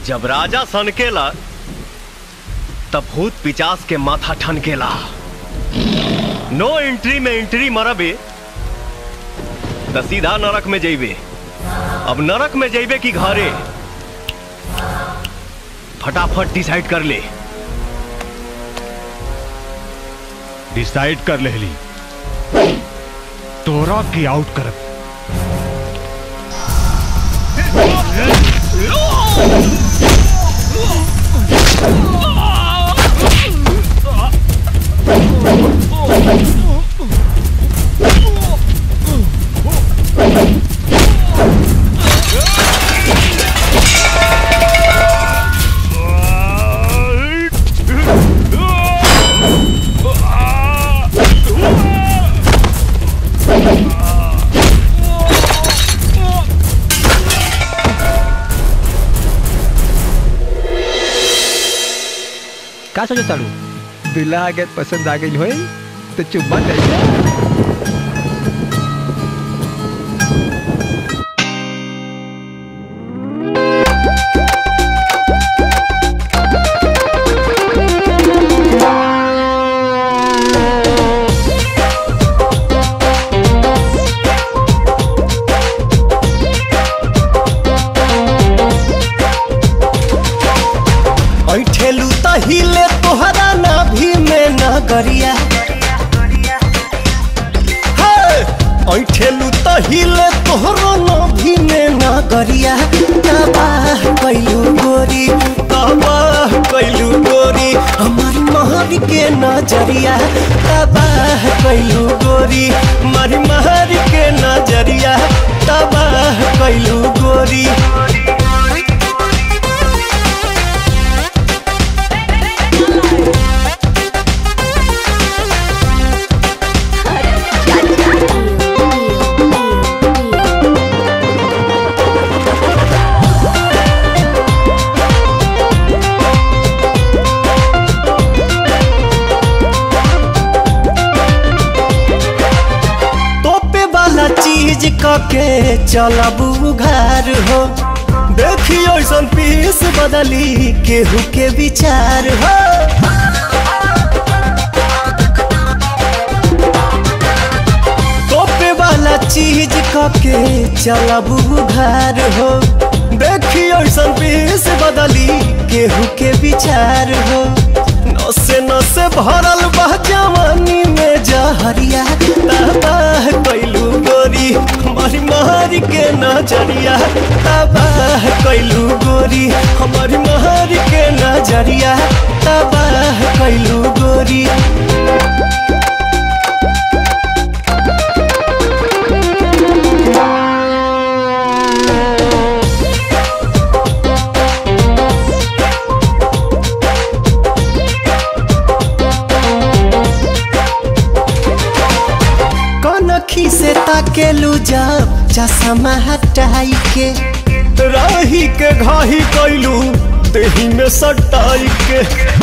जब राजा सनकेला तब भूत पिचास के माथा ठनकेला नो एंट्री में एंट्री मरबे त सीधा नरक में जइबे अब नरक में जइबे कि घरे फटाफट डिसाइड कर ले डिसाइड कर लेली तोरा की आउट करब का सोचो तारू दुल्हा के पसंद आ गई होई तो चुम्मा ले ले। ऐठेलू त हिले तोहरा नाभि में नगरिया हे! ऐठेलू त हिले तोहरा नाभि में नगरिया तबाह कैलू गोरी तबाह कैलू गोरी हमारी महर के नजरिया तबाह कैलू गोरी हमारी महर के नजरिया तबाह कैलू गोरी तोपे वाला चीज कके चलबू उघार हो देखियो ऐसन पीस बदली केहू के विचार हो तोपे वाला चीज कके चलबू उघार हो देखियो ऐसन पीस बदली केहू के विचार हो नसे नसे भरल बह जवानी में जहरिया तबाह कैलू गोरी हमारी मारी के नजरिया तबाह कैलू गोरी हमारी मारी के नजरिया तबाह कैलू गोरी कनखी से ताकेलू जब चश्मा हटाई के राही के घाही कैलू देही में सटाई के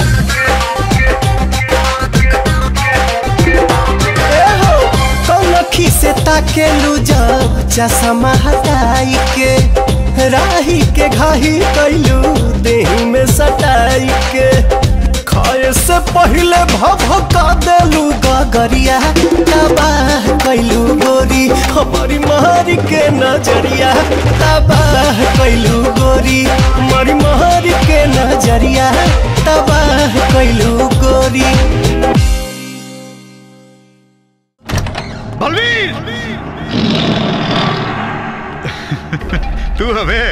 ए हो, कनखी से ताकेलू जब चश्मा हटाई के राही के घाही कैलू देही में सटाई के खाए से पहले भभका देलू गगरिया तबाह कैलू गोरी हमारी मारी के नजरिया तबाह कैलू गोरी हमारी मारी के नजरिया तबाह कैलू गोरी बलवीर तू हवे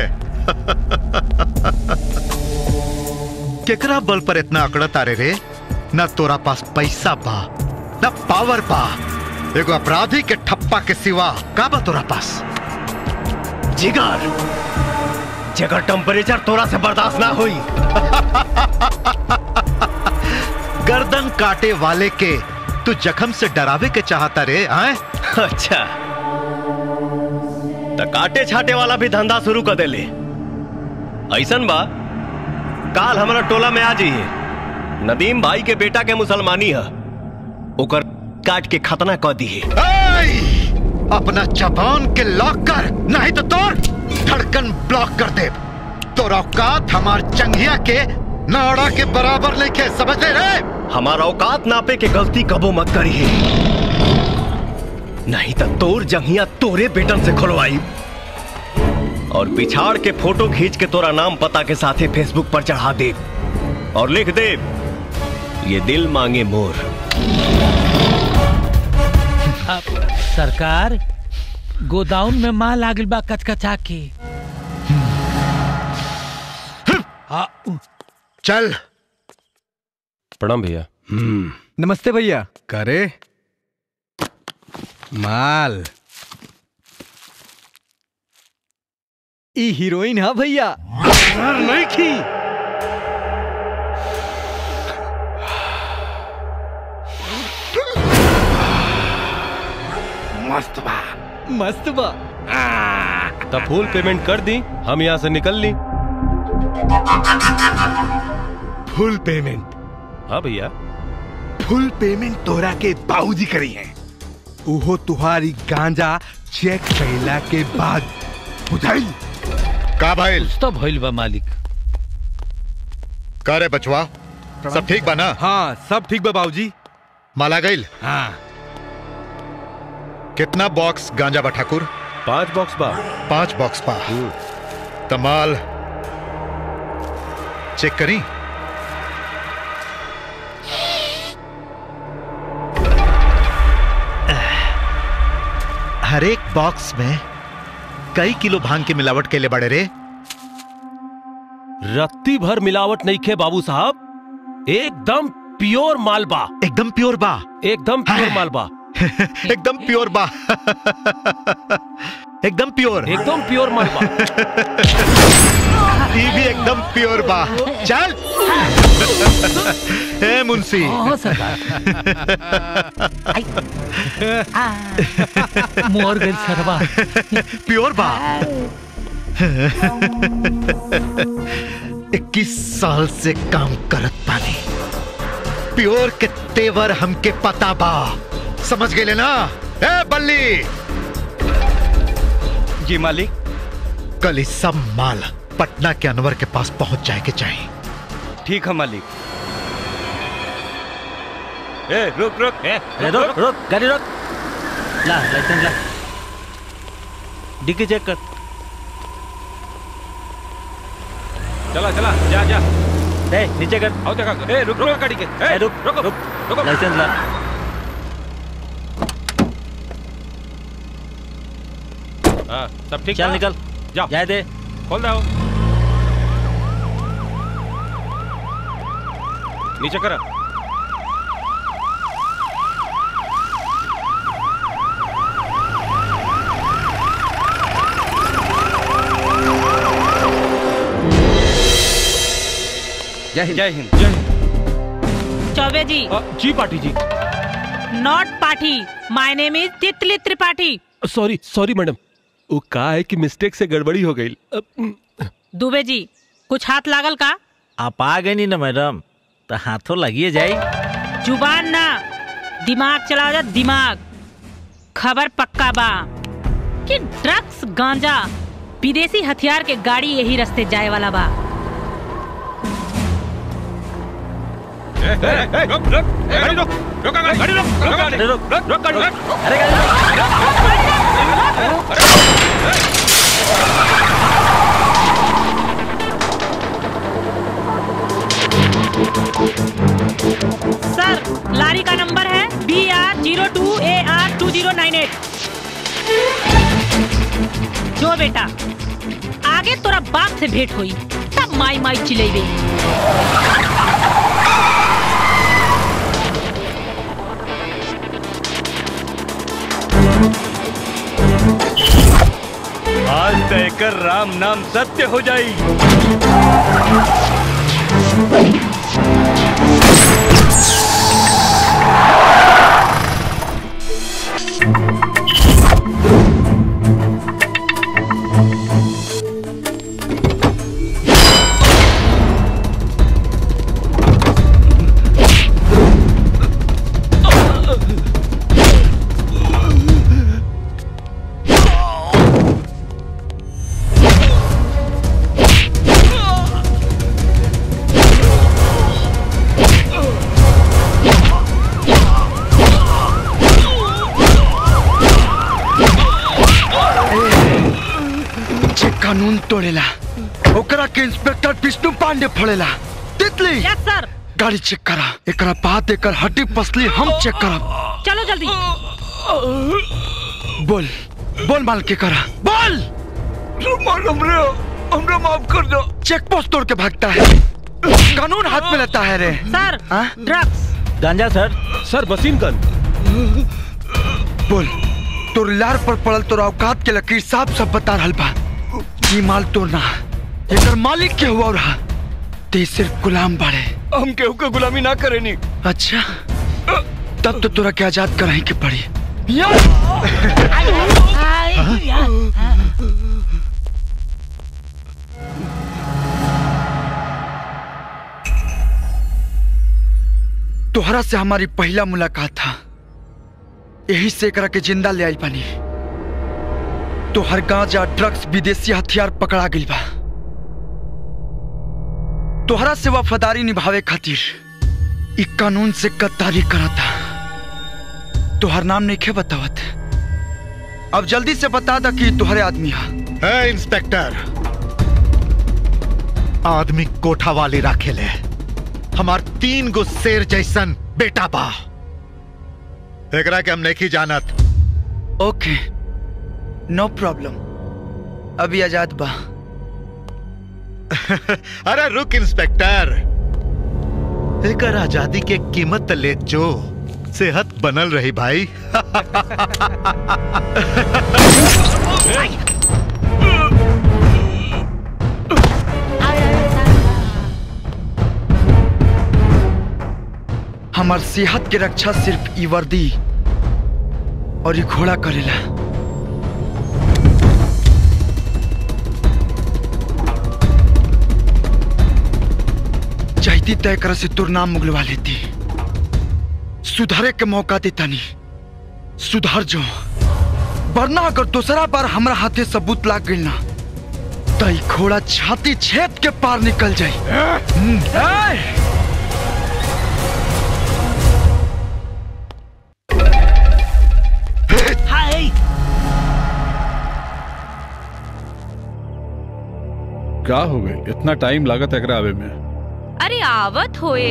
केकरा बल पर इतना अकड़ तारे रे न तोरा पास पैसा बा न पावर बा एगो अपराधी के ठप्पा के सिवा का बा तोरा पास जिगर जगर टेम्परेचर तोरा से बर्दाश्त ना हुई गर्दन काटे वाले के तू जख्म से डरावे के चाहता रे आए अच्छा त काटे छाटे वाला भी धंधा शुरू कर देले ऐसन बा काल हमारा टोला में आ जाइए नदीम भाई के बेटा के मुसलमानी है ओकर काट के खतना कर दी है ऐ! अपना जबान के लॉक कर नहीं तो तोर धड़कन ब्लॉक कर दे तो औकात हमार चंगिया के नाड़ा के बराबर लेके समझ ले रे हमारा औकात नापे के गलती कबो मत करी है नहीं तो तोर जंगिया तोरे बेटन से खुलवाई और पिछाड़ के फोटो खींच के तोरा नाम पता के साथे फेसबुक पर चढ़ा दे और लिख दे ये दिल मांगे मोर अब सरकार गोदाउन में माल लागल बा कचकचा के हाँ, चल प्रणाम भैया नमस्ते भैया करे माल ई हीरोइन हा भैया नहीं की मस्त बा मस्त बा तब फुल पेमेंट कर दी हम यहाँ से निकल ली फुल पेमेंट हाँ भैया फुल पेमेंट तोरा के बाबूजी करी है उहो तुहारी गांजा चेक कैला के बाद बुझाई का भाई कुछ तो भइल बा मालिक का रे बचवा सब ठीक बा ना हाँ सब ठीक बा बाबूजी माला गईल हाँ कितना बॉक्स गांजा बा ठाकुर पांच बॉक्स बा पांच बॉक्स बा तमाल चेक करी हर एक बॉक्स में कई किलो भांग की मिलावट के लिए बड़े रे रत्ती भर मिलावट नहीं खे बाबू साहब एकदम प्योर मालबा एकदम प्योर बा एकदम प्योर हाँ। मालबा एकदम प्योर बा एकदम प्योर एकदम प्योर मालबा ये भी एकदम प्योर बा चल ए मुंशी हाँ सरकार आई। आ, मोर गइल सरवा प्योर बा इक्कीस साल से काम करत पानी प्योर के तेवर हमके पता बा समझ गए ना ए बल्ली जी मालिक कल ही सब माल पटना के अनवर के पास पहुंच जाए के चाहिए ठीक है मालिक ए रुक रुक ए रुक रुक गाड़ी रुक ला लाइसेंस ला डिक्की चेक कर चला चला जा जा ए नीचे कर आओ देखा ए रुक रुक गाड़ी के ए, रुक, रुक रुक। रुक लाइसेंस ला हाँ सब ठीक चल बा? निकल जाओ जाए दे खोल दो नीचे करा जय हिंद जय हिंद जय हिंद चौबे जी अ, जी पाटी जी नॉट पाठी माय नेम इज तितली त्रिपाठी सॉरी सॉरी मैडम वो का है कि मिस्टेक से गड़बड़ी हो गई अ, दुबे जी कुछ हाथ लागल का आप आ गए नी ना मैडम तो हाथों लगिए जाई जुबान ना दिमाग चलाओ जा दिमाग खबर पक्का बा कि ड्रग्स गांजा विदेशी हथियार के गाड़ी यही रास्ते जाए वाला बा ए, ए, ए, रुक रुक ए, गाड़ी रुक रुक गाड़ी गाड़ी रुक रुक गाड़ी अरे रुक रुक रुक गाड़ी रुक अरे गाड़ी रुक। सर लारी का नंबर है B R zero two A R two zero nine eight जो बेटा आगे तोरा बाप से भेंट हुई तब माई माई चिलेबे आज तय कर राम नाम सत्य हो जाई कानून तोड़ेला ओकरा के इंस्पेक्टर विष्णु पांडे फोड़ेला तितली यस सर गाड़ी चेक करा एकरा बाद एकर हड्डी पसली हम चेक करब चलो जल्दी बोल बोल माल के करा बोल हमरे हमरे माफ कर दो चेक पोस्ट तोड़ के भागता है कानून हाथ में लेता है रे सर हाँ? ड्रग्स गांजा सर सर वसीम गन बोल तोर लार पर पड़ल तोर औकात के लकीर साफ सब बता रहल बा ई माल तोड़ना एकर मालिक के हुआ रहा ते सिर्फ गुलाम बाड़े हम केहू के गुलामी ना करेनी अच्छा तब तो तोरा के आजाद कराही के पड़ी तोहरा से हमारी पहला मुलाकात था यही से एकरा के जिंदा ले आई पानी तोहर गांजा ड्रग्स विदेशी हथियार पकड़ा गइल बा तोहरा से वफादारी निभावे खातिर ई कानून से गद्दारी करता तोहर नाम नहीं खे बतावत अब जल्दी से बता दा कि तोहरे आदमी हा है इंस्पेक्टर आदमी कोठा वाली राखेले हमार तीन गो शेर जैसन बेटा बा एकरा के हम नहीं जानत ओके नो प्रॉब्लम अभी आजाद बा अरे रुक इंस्पेक्टर एकर आजादी के कीमत त ले जो सेहत बनल रही भाई हमार सेहत के रक्षा सिर्फ ई वर्दी और ई घोड़ा करेला चाहती तय कर से तुर नाम मुगलवा लेती सुधारे के मौका देता नहीं सुधार जो वरना अगर दूसरा बार हमरा हाथे सबूत लाग गई ना तो ई घोड़ा छाती छेद के पार निकल जाई हम्म। क्या हो गई इतना टाइम लागत एकरा आवे में अरे आवत होए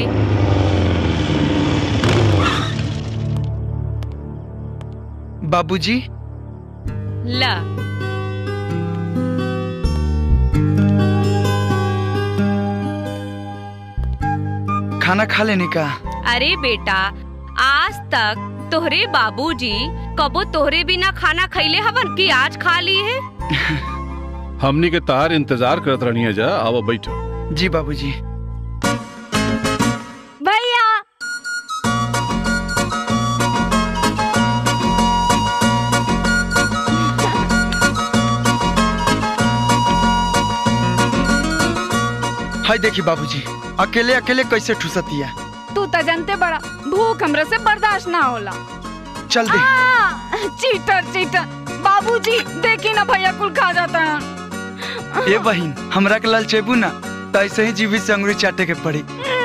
बाबूजी ला खाना खा लेने का अरे बेटा आज तक तोहरे बाबूजी कबो तोहरे बिना खाना खैले हवन कि आज खा ली है हमनी के तार इंतजार करत रहनी है जा आओ बैठो जी बाबूजी भैया हाय देखी बाबूजी अकेले अकेले कैसे ठुसतिया तू तो जानते बड़ा भूख हमरा से बर्दाश्त ना होला चल दे आ, चीटर चीटर बाबूजी देखी ना भैया कुल खा जाता है ए बहिन हमरा के लाल चेबू ना तो ऐसे ही जीवी से अंगुरी चाटे के पड़ी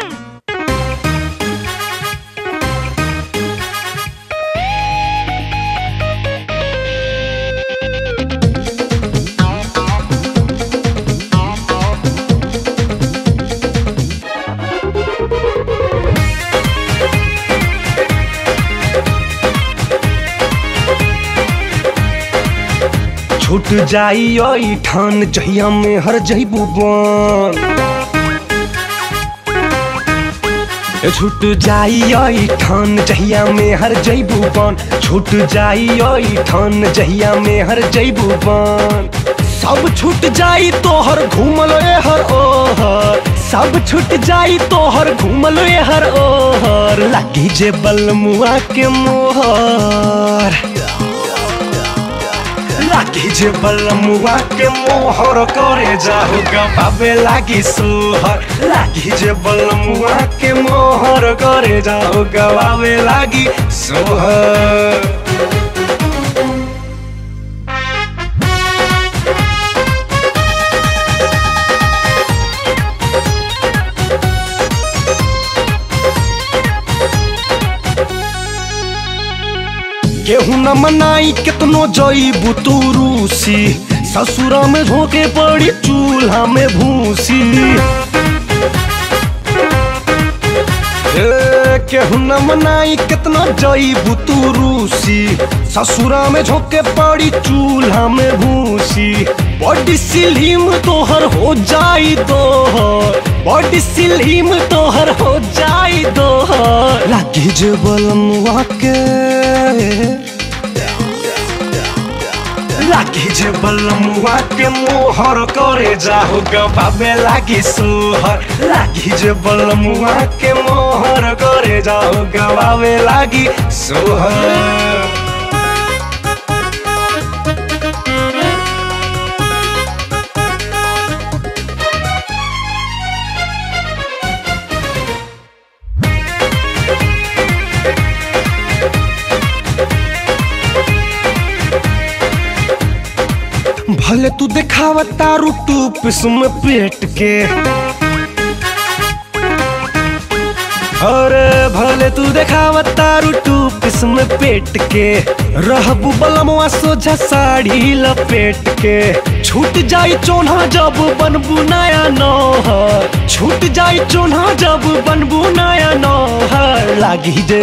छूट जाई ओई ठान जहिया में हर जइबू बन ए छूट जाई ओई ठान जहिया में हर जइबू बन छूट जाई ओई ठान जहिया में हर जइबू बन सब छूट जाई तोहर घूमल ए हर ओहर सब छूट जाई तोहर घूमल ए हर ओहर लागी जे बलमुआ के मोहर लागी जे बलमुआ के मोहर करे जाहु गबाबे लागी सोहर लागी जे बलमुआ के मोहर करे जाहु गबाबे लागी सोहर केहू न मनाई केतनो जईबू तू रूसी ससुरा में झोंके पड़ी चूल्हा में भूसी ए, केहू न मनाई कितना जईबू तू रूसी ससुरा में झोंके पड़ी चूल्हा में भूसी बॉडी सिलीम तोहर हो जाई दोहर बॉडी सिलीम तोहर हो जाई दोहर लागी जे बलमुआ के लागी जे बलमुआ के मोहर करे जाहु गबाबे लागी सुहर लागी जे बलमुआ के मोहर करे जाहु गबाबे लागी सुहर भले तू दिखावा तारू टूप में पेट के अरे भले तू दिखावा तारू टूप में पेट के रहबू बलमवा सोझा साड़ी लपेट के छूट जाई चोन्हा जब बनबू नया नौहर छूट जाई चोन्हा जब बनबू नया नौहर लागी जे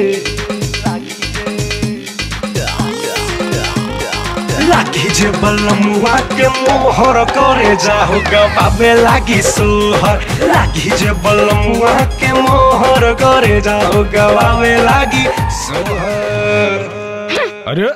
लागी जे बलमुआ के मोहर करे जाहु गबाबे लागी सुहर लागी जे बलमुआ के मोहर करे जाहु गबाबे लागी सुहर अरे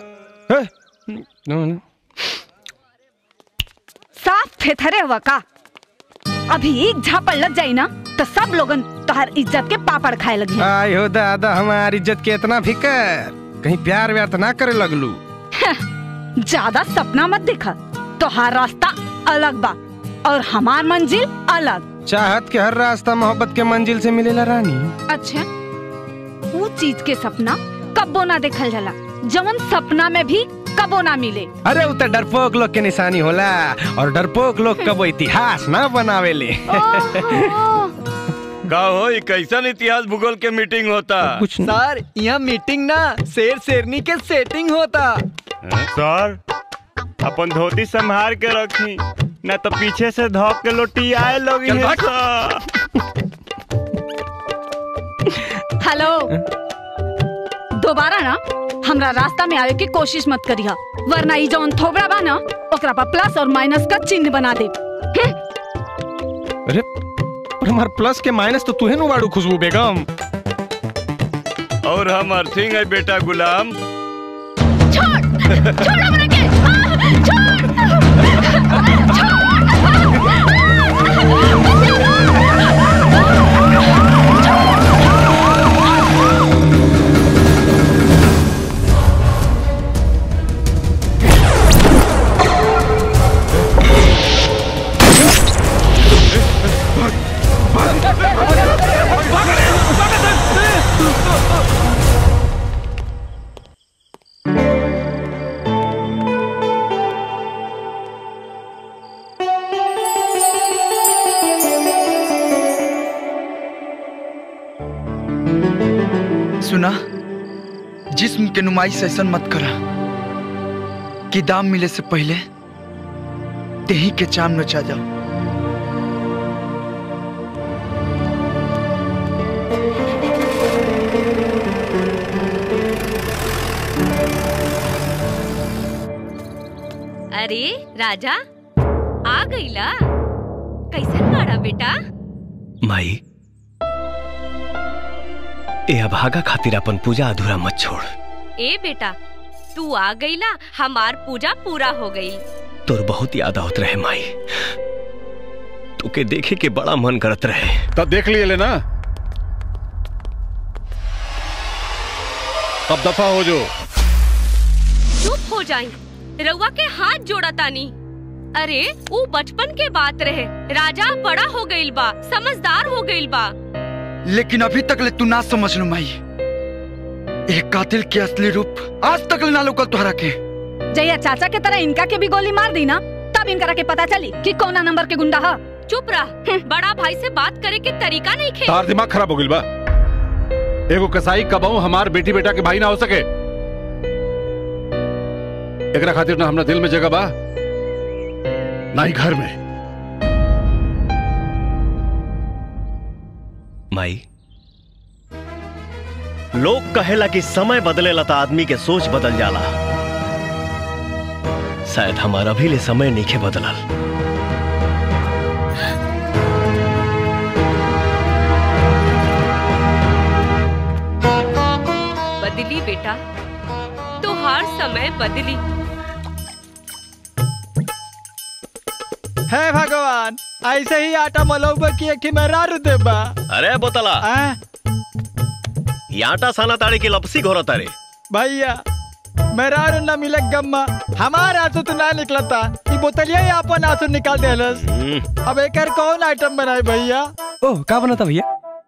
साफ थेथरे हुआ का अभी एक झापड़ लग जाई ना तो सब लोगन तोहर इज्जत के पापड़ खाए लगी आय हो दादा हमारी इज्जत के इतना फिकर कहीं प्यार व्यार तो ना करे लगलू ज्यादा सपना मत दिखा तोहार रास्ता अलग बा और हमार मंजिल अलग चाहत के हर रास्ता मोहब्बत के मंजिल से मिलेला रानी अच्छा वो चीज के सपना कब्बो ना देखल जाला जवन सपना में भी कबो ना मिले अरे उ त डरपोक लोग के निशानी होला और डरपोक लोग कबो इतिहास ना बनावेले का हो ई कैसन इतिहास भूगोल के मीटिंग होता कुछ सर यहाँ मीटिंग ना शेर शेरनी के सेटिंग होता सर अपन धोती संभाल के रखी न तो पीछे से धोक के लोटी आए लोग चल भाग। हेलो दोबारा ना हमरा रास्ता में आवे की कोशिश मत करिहा वरना ई जौन थोबड़ा बा ना ओकरा पर प्लस और माइनस का चिन्ह बना दे अरे पर हमार प्लस के माइनस तो तुहे नु बाड़ू खुशबू बेगम और हम अर्थिंग है बेटा गुलाम छोड़ छोड़ हमरा के आ, सुना जिस्म के नुमाइश ऐसा मत करा कि दाम मिले से पहले तेही के चाम नचा जाओ अरे राजा आ गईला कैसन बाड़ा बेटा माई ए अभागा खातिर अपन पूजा अधूरा मत छोड़ ए बेटा तू आ गईला हमार पूजा पूरा हो गई तोर बहुत याद आवत रहे माई तोके देखे के बड़ा मन करत रहे तब देख लिए लेना तब दफा हो जो चुप हो जाई रउआ के हाथ जोड़ा तानी अरे वो बचपन के बात रहे राजा बड़ा हो गईल बा समझदार हो गईल बा लेकिन अभी तक ले तू ना समझ लो माई एक कातिल के असली रूप आज तक ले ना लोकल तुहरा के जया चाचा के तरह इनका के भी गोली मार दी ना तब इनकरा के पता चली कि कौना नंबर के गुंडा है चुप रह बड़ा भाई से बात करे के तरीका नहीं खे तार दिमाग खराब हो गइल बा एगो कसाई कबाऊ हमार बेटी बेटा के भाई ना हो सके एकरा खातिर ना हमरा दिल में जगह बा ना ही घर में माई लोग कहेला कि समय बदलेला तो आदमी के सोच बदल जाला शायद हमारा भी ले समय नहीं बदलल बदली बेटा तो हर समय बदली हे भगवान ऐसे ही आटा मलौबा की एक मेरा देबा अरे बोतला ये आटा साना ताड़े की लपसी घोरा तारे भैया मेरा न मिले गम्मा हमार आंसू तो ना निकलता ई बोतलिया ही अपन आंसू निकाल देलस अब एकर कौन आइटम बनाए भैया ओह का बनता भैया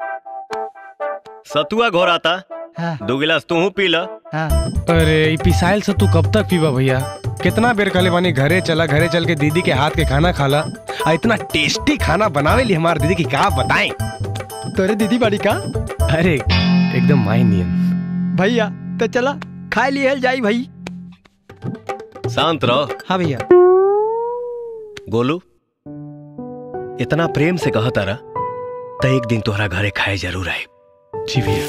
सतुआ घोराता दो गिलास तू पी ल अरे ई पिसाइल से तू कब तक पीबा भैया कितना बेर कहले बानी घरे चला घरे चल के दीदी के हाथ के खाना खाला आ इतना टेस्टी खाना बनावे ली हमार दीदी की का बताएं तोरे दीदी बड़ी का अरे एकदम माई नियन भैया तो चला खा लिए जाई भाई शांत रहो हाँ भैया गोलू इतना प्रेम से कहा तारा तो एक दिन तोहरा घरे खाए जरूर आए जी भैया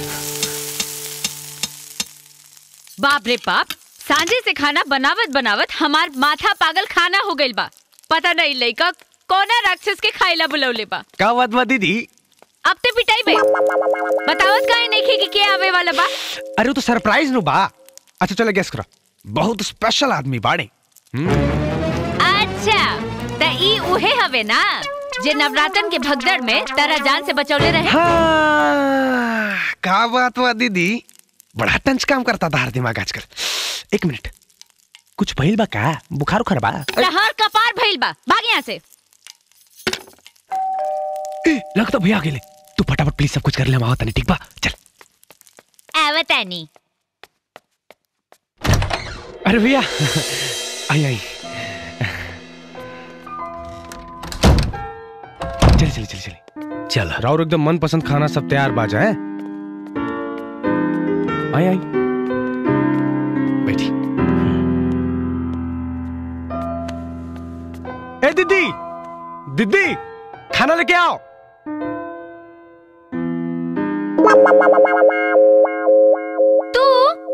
बाप रे बाप सांझे से खाना बनावत बनावत हमार माथा पागल खाना हो गइल बा पता नहीं लइका कोना राक्षस के खाइला बुलौले बा का बात बा दीदी अब ते पिटाई बे बतावत काहे नहीं कि के आवे वाला बा अरे वो तो सरप्राइज नु बा अच्छा चलो गेस करो बहुत स्पेशल आदमी बाड़े अच्छा त ई उहे हवे ना जे नवरात्रन के भगदड़ में तारा जान से बचौले रहे हाँ, का बात बा दीदी बड़ा टंच काम करता था हर दिमाग आजकल एक मिनट कुछ भइल बा का बुखार उखार बा लहर कपार भइल बा भाग यहाँ से ए, लगता भैया अकेले तू फटाफट प्लीज सब कुछ कर ले माओ तने ठीक बा चल आवतानी अरे भैया आई आई चले चले चले चले चल राउर एकदम मन पसंद खाना सब तैयार बाजा है आई आई बैठी ए दीदी दीदी खाना लेके आओ तू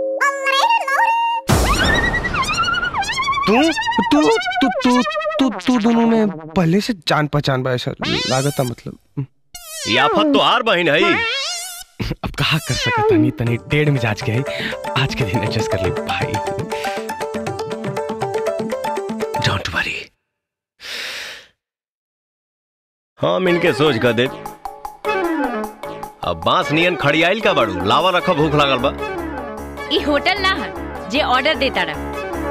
तू तू तू तू तू तू दोनों में पहले से जान पहचान बा ऐसा लागत मतलब ये आफत तो हार बहन है अब कहा कर सकता तनी तनी टेढ़ मिजाज के है आज के दिन एडजस्ट कर ले भाई डोंट वरी हम इनके सोच कर दे अब बांस नियन खड़ियाइल का बाड़ू लावा रखा भूख लागल बा ई होटल ना है जे ऑर्डर देता रहा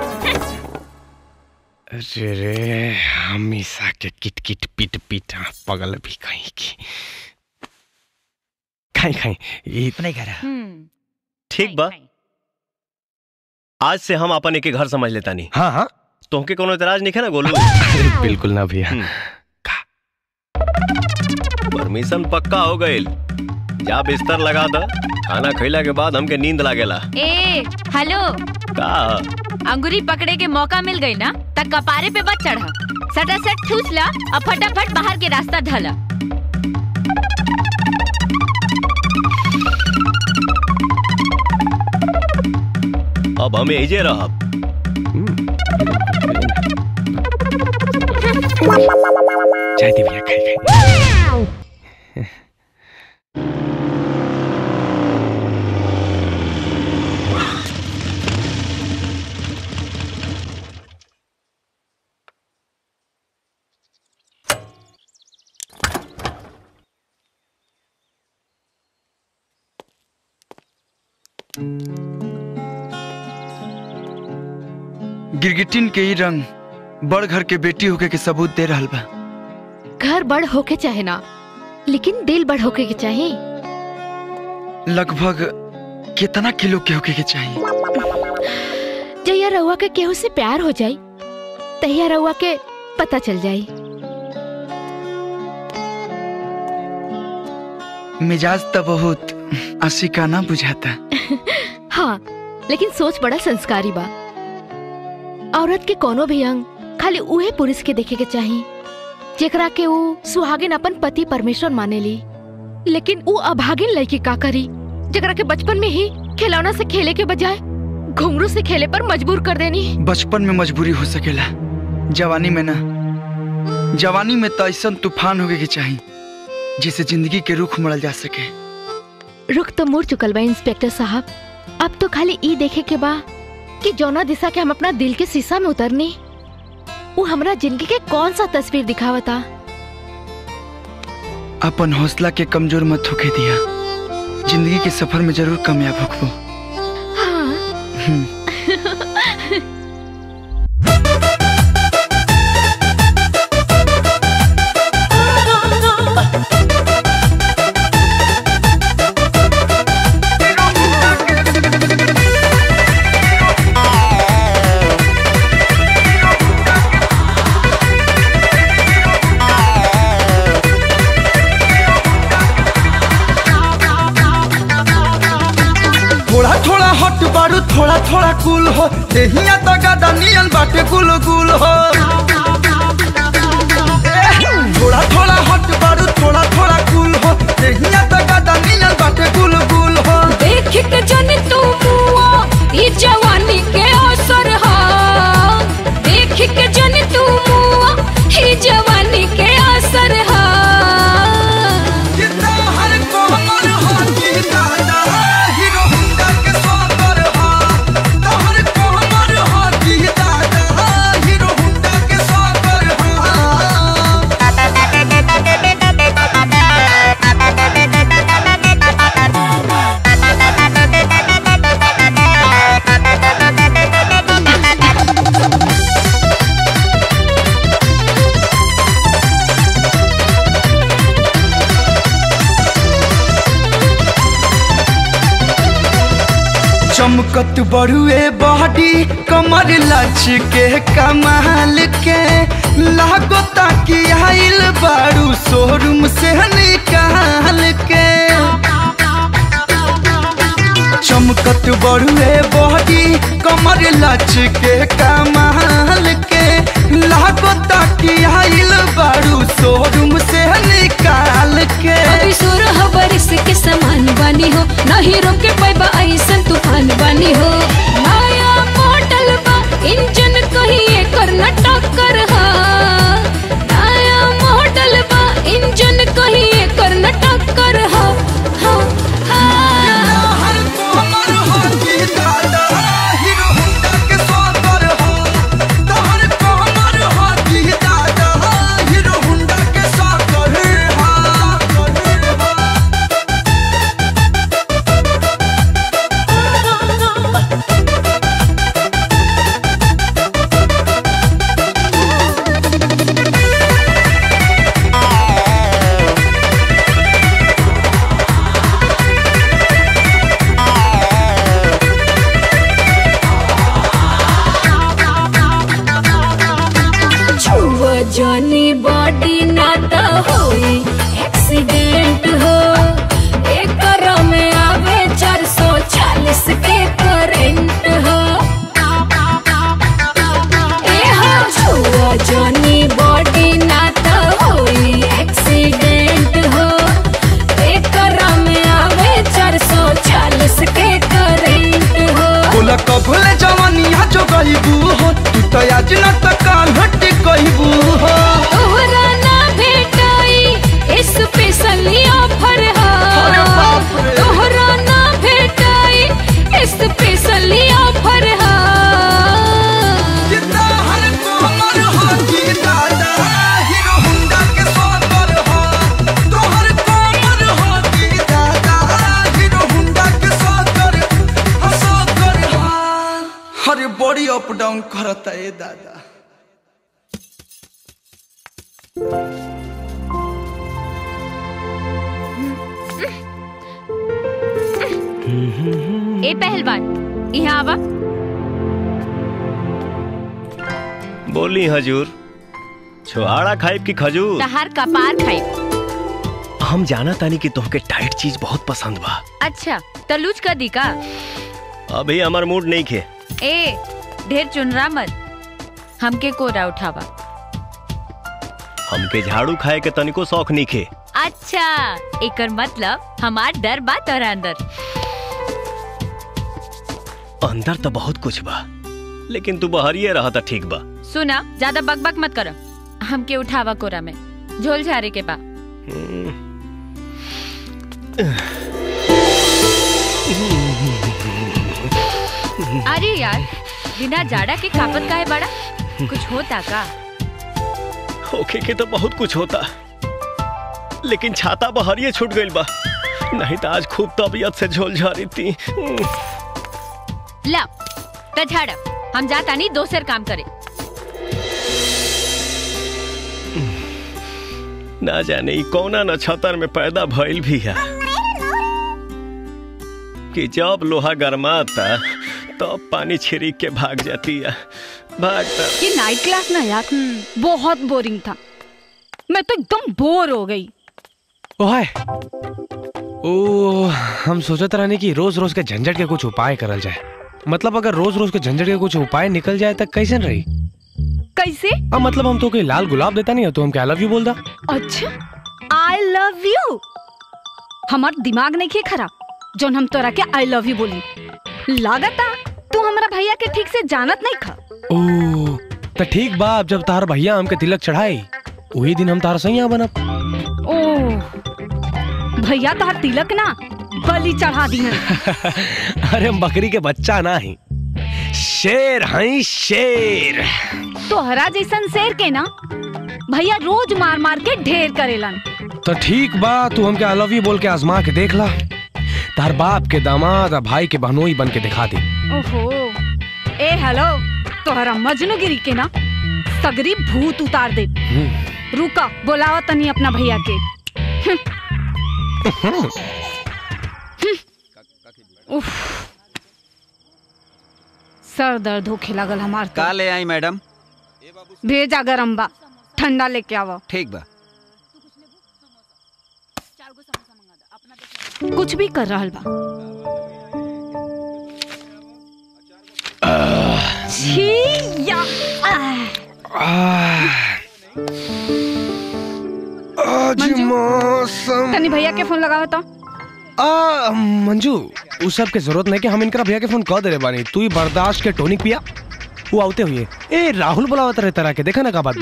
अरे रे हमेशा के किट किट पिट पिट हाँ, पगल भी कहीं की खाई खाई ये तो नहीं कह रहा ठीक बा आज से हम अपन एक घर समझ लेता नहीं हाँ हाँ तोहके कोनो इतराज नहीं है ना गोलू अरे बिल्कुल ना भैया परमिशन पक्का हो गईल जा बिस्तर लगा द खाना खइला के बाद हमके नींद लागेला ए हेलो का अंगूरी पकड़े के मौका मिल गई ना तब कपारे पे बच चढ़ा सटा सट ठूस ला और फटाफट बाहर के रास्ता ढला अब हम एजे रहब चाय दी भैया खाई खाई गिरगिटिन के ही रंग बड़ घर के बेटी होके के सबूत दे रहल बा घर बड़ होके चाहे ना लेकिन दिल बड़ होके के चाहे लगभग कितना किलो के होके के चाहिए जहिया रउआ के केहू से प्यार हो जाई तहिया रउआ के पता चल जाई मिजाज तो बहुत आशिकाना बुझाता हाँ लेकिन सोच बड़ा संस्कारी बा औरत के कोनो भी अंग खाली उहे पुरुष के देखे के चाही जेकरा के वो सुहागिन अपन पति परमेश्वर मानेली लेकिन वो अभागिन लड़की का करी जेकरा के बचपन में ही खिलौना से खेले के बजाय घुंघरू से खेले पर मजबूर कर देनी बचपन में मजबूरी हो सकेला जवानी में ना जवानी में तो ऐसा तूफान होगे के चाही जिसे जिंदगी के रुख मरल जा सके रुख तो मुड़ चुकल बा इंस्पेक्टर साहब अब तो खाली ई देखे के बा कि जौना दिशा के हम अपना दिल के शीशा में उतरनी वो हमरा जिंदगी के कौन सा तस्वीर दिखावता अपन हौसला के कमजोर मत होके दिया जिंदगी के सफर में जरूर कामयाब होखबो हम्म। थोड़ा थोड़ा हट बारू थोड़ा थोड़ा कूल हो देहिया तो गदा नियन बाटे गुल गुल हो थोड़ा थोड़ा हट बारू थोड़ा थोड़ा कूल हो देहिया तो गदा नियन बाटे गुल गुल हो देख के जन तू मुआ ई जवानी के असर हा देख के जन तू मुआ ई जवानी के असर हा हर कोमल हो की दादा हीरो हुंडा के स्वागर हो तोहर कोमल हो की दादा हीरो हुंडा के स्वागर चमकत बड़ुए बॉडी कमर लच के कमाल के लागो ताकि आइल बारू शोरूम से निकाल के चमकत बड़ुए बॉडी कमर लच के कमाल के लागो ताकि आइल बारू शोरूम से निकाल के अभी सुर हो बरिस के समान बानी हो नहीं रोके पैबा ऐसन तूफान बानी हो नया मॉडल बा इंजन कहीं कर न टक्कर हा नया मॉडल बा इंजन कहीं कर न टक्कर हा हा हा छुआ जानी बॉडी ना तो होई एक्सीडेंट हो एक में आवे चार सौ चालीस के करंट हो ए हो छुआ जानी बॉडी ना तो होई एक्सीडेंट हो एक में आवे चार सौ चालीस के करंट हो बोला कबले जवानिया जो गईबू हो तू तो आज न त काल हट गईबू हो तोहरा ना भेटाई स्पेशली ऑफर हा तोहरा ना भेटाई स्पेशली ऑफर हा अरे बॉडी अप डाउन करता ए दादा ए पहलवान यहाँ आवा बोली हजूर छुआड़ा खाइब की खजूर तहार कपार खाई हम जाना तानी कि तुमके टाइट चीज बहुत पसंद बा अच्छा तलूज कर दी का अभी हमार मूड नहीं खे ए ढेर चुनरा मत हमके कोरा उठावा हमके झाड़ू खाए के तनिको शौक नइखे अच्छा एकर मतलब हमार डर बा तोरा अंदर अंदर तो बहुत कुछ बा लेकिन तू बहरिए रहा था ठीक बा सुना ज्यादा बकबक मत करो हमके उठावा कोरा में झोल झारे के बा अरे यार बिना जाड़ा के कापत काहे बड़ा कुछ होता का होके के तो बहुत कुछ होता लेकिन छाता बहरिए छूट गइल बा नहीं तो आज खूब तबीयत से झोल झारी थी ला त झाड़ हम जाता नहीं दोसर काम करे ना जाने ई कौना नक्षत्र में पैदा भइल भी है कि जब लोहा गरमाता तब पानी छिड़क के भाग जाती है भागता ये नाइट क्लास ना यार बहुत बोरिंग था मैं तो एकदम बोर हो गई ओए ओ हम सोचत रहने कि रोज रोज के झंझट के कुछ उपाय करल जाए मतलब अगर रोज रोज के झंझट के कुछ उपाय निकल जाए तक कैसे रही कैसे अब मतलब हम तो कोई लाल गुलाब देता नहीं है तो हम क्या लव यू बोलता अच्छा आई लव यू हमार दिमाग नहीं खे खराब जोन हम तोरा के आई लव यू बोली लागता तू हमारा भैया के ठीक से जानत नहीं खा ओ तो ठीक बा अब जब तार भैया हमके तिलक चढ़ाई वही दिन हम तार सैया बनब ओ भैया तोहर तिलक ना बलि चढ़ा दिहन अरे हम बकरी के बच्चा ना ही शेर हैं शेर तोहरा जैसन शेर के ना भैया रोज मार मार के ढेर करेलन तो ठीक बा तू हमके आई लव यू बोल के आजमा के देख ला तार बाप के दामाद और भाई के बहनोई बन के दिखा दे ओहो ए हेलो तोहरा मजनूगिरी के ना सगरी भूत उतार दे रुका बोलावा तनी अपना भैया के हम्म, उफ सर दर्द होखे लागल हमार तो। का ले आई मैडम भेजा गरम बा ठंडा लेके आवा ठीक बा कुछ भी कर रहल बा छी या आह। आज मौसम तनी भैया के फोन लगावा तो आ मंजू उस सब के जरूरत नहीं कि हम इनकरा भैया के फोन कह दे रहे बानी तू ही बर्दाश्त के टोनिक पिया वो आते हुए ए राहुल बुलावत रहे तरह के देखा ना का बात बा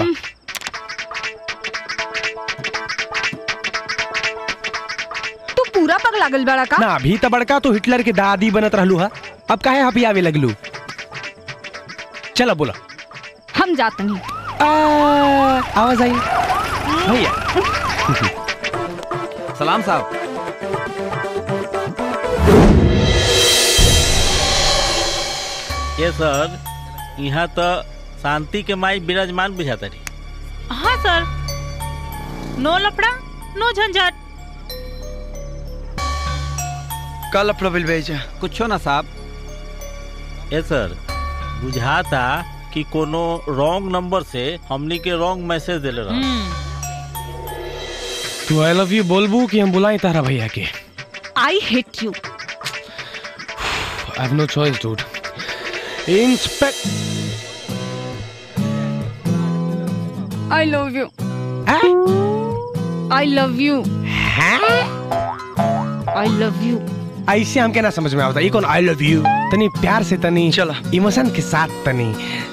तू पूरा पग लागल बड़ा का ना अभी तो बड़का तो हिटलर के दादी बनत रहलू हा अब काहे हपी आवे लगलू चलो बोला हम जात नहीं आवाज आई भैया सलाम साहब ये सर यहाँ तो शांति के माई विराजमान बुझाता रही हाँ सर नो लफड़ा नो झंझट कल प्रबल भेजा कुछ ना साहब ये सर बुझाता कि कोनो रॉन्ग नंबर से हमनी के रॉन्ग मैसेज देले रहा तू आई लव यू बोलबू कि हम बुलाई तारा भैया के I hate you I have no choice, dude. Inspect. I love you I love you I love you ऐसे हमके ना समझ में आवता ये कौन आई लव यू तनी प्यार से तनी चला इमोशन के साथ तनी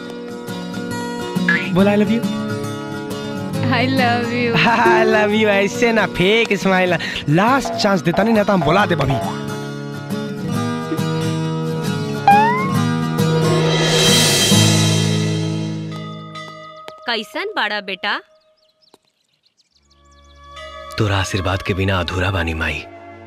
बोल I love you I love you I love you ऐसे ना फेक स्माइल लास्ट चांस देता नहीं ना तो हम बुला दे बबी कैसन बाड़ा बेटा तोरा आशीर्वाद के बिना अधूरा बानी माई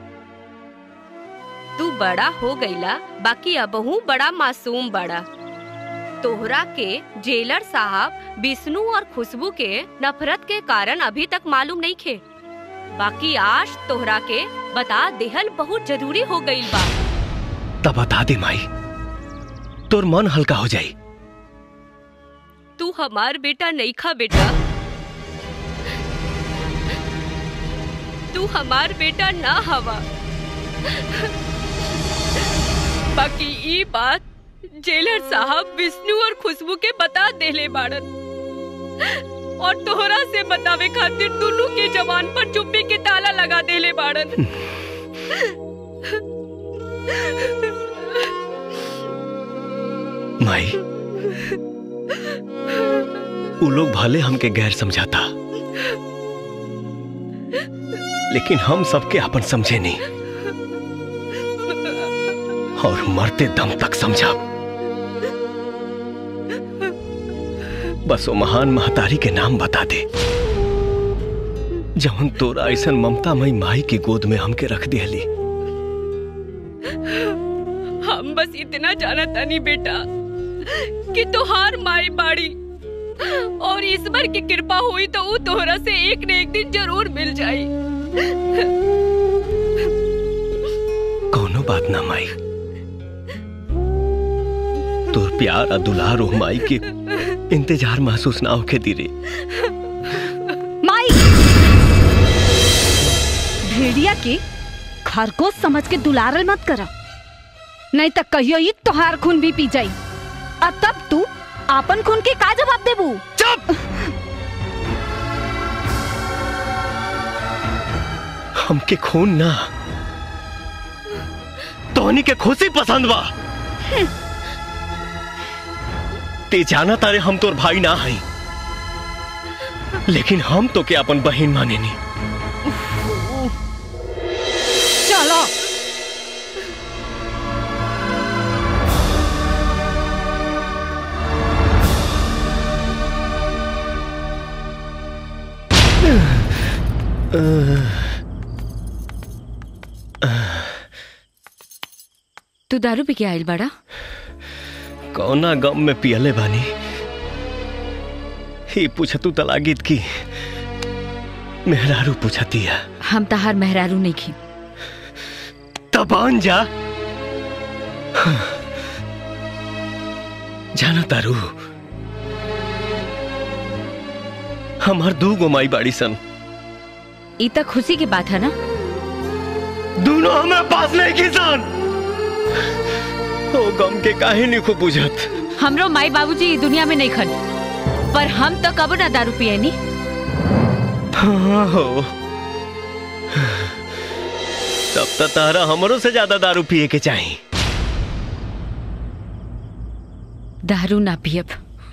तू बड़ा हो गईला बाकी अबहू बड़ा मासूम बड़ा तोहरा के जेलर साहब विष्णु और खुशबू के नफरत के कारण अभी तक मालूम नहीं खे बाकी आज तोहरा के बता देहल बहुत जरूरी हो गईल बा तब बता दे माई तोर मन हल्का हो जाई तू हमार बेटा नहीं खा बेटा तू हमार बेटा ना हवा बाकी ई बात जेलर साहब विष्णु और खुशबू के बता देले बाड़न और तोहरा से बतावे खातिर दोनों के जवान पर चुप्पी के ताला लगा देले बाड़न माई उ लोग भले हमके गैर समझाता लेकिन हम सबके अपन समझे नहीं और मरते दम तक समझा बस वो महान महतारी के नाम बता दे जवन तोरा ऐसा ममतामयी माई की गोद में हमके रख दिहली हम बस इतना जाना तानी बेटा कि तोहार माई बाड़ी और ईश्वर की कृपा हुई तो वो तोहरा से एक न एक दिन जरूर मिल जाई कौनो बात ना माई तोर प्यार और दुलार ओ माई के इंतजार महसूस ना होके दी रे माई भेड़िया के खरगोश समझ के दुलारल मत करा नहीं तो कहियो ही तोहार खून भी पी जाई और तब तू आपन खून के का जवाब देबू चुप हमके खून ना तोहनी के खुशी पसंद बा ते जाना तारे हम तोर भाई ना हई लेकिन हम तो के अपन बहन माने नी चलो तू दारू पी के आइल बाड़ा कौना गम में पियले बानी ही पूछतू तलागीत की मेहरारू पूछती है हम तहार मेहरारू नहीं खी तबान जा जाना तारू हमार दू गो माई बाड़ी सन ई तक खुशी की बात है ना दोनों हमें पास नहीं किसान ओ गम के काहे नहीं खूब बुझत हमरो माई बाबूजी ई दुनिया में नहीं खन पर हम तो कबो ना दारू पिए नी हाँ हो तब तो तारा हमरों से ज्यादा दारू पिए के चाहिए दारू ना पियब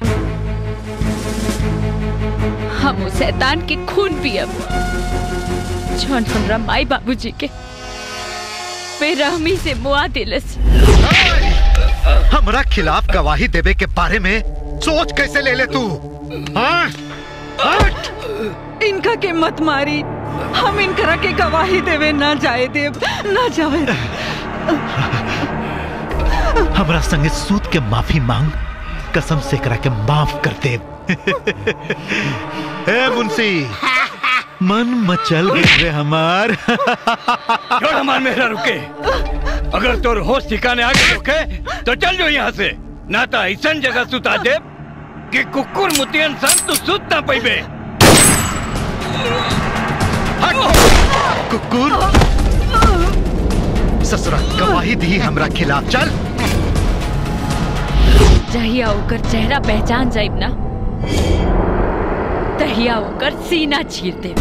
हम उस शैतान के खून पियब जौन हमरा माई बाबूजी के बेरहमी से मुआ दिलस हमरा खिलाफ गवाही देवे के बारे में सोच कैसे ले ले तू हाँ? इनका के मत मारी हम इनकरा के गवाही देवे ना जाए देव ना जाए हमरा संगे सूद के माफी मांग कसम से करा के माफ कर दे ए मुंशी मन मचल गए रे हमार छोड़ हमार मेहरा रुके अगर तोर होश ठिकाने आ गए रुके तो चल जो यहाँ से ना तो ऐसा जगह सुता दे कि कुकुर मुतियन सन तू सुत ना पैबे कुकुर ससुरा गवाही दी हमरा खिलाफ चल जहिया ओकर चेहरा पहचान जाइब ना तहिया ओकर सीना चीर देब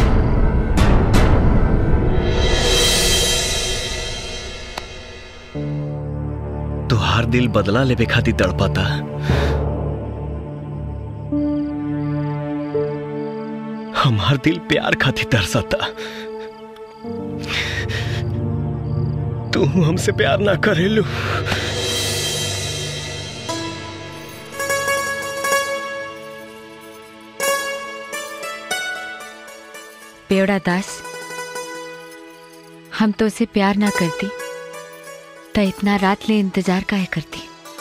तुहार दिल बदला लेवे खातिर तड़पाता हमार दिल प्यार खातिर तरसता तू हमसे प्यार ना करेलू बेवड़ा दास हम तो उसे प्यार ना करती तो इतना रात ले इंतजार काहे करती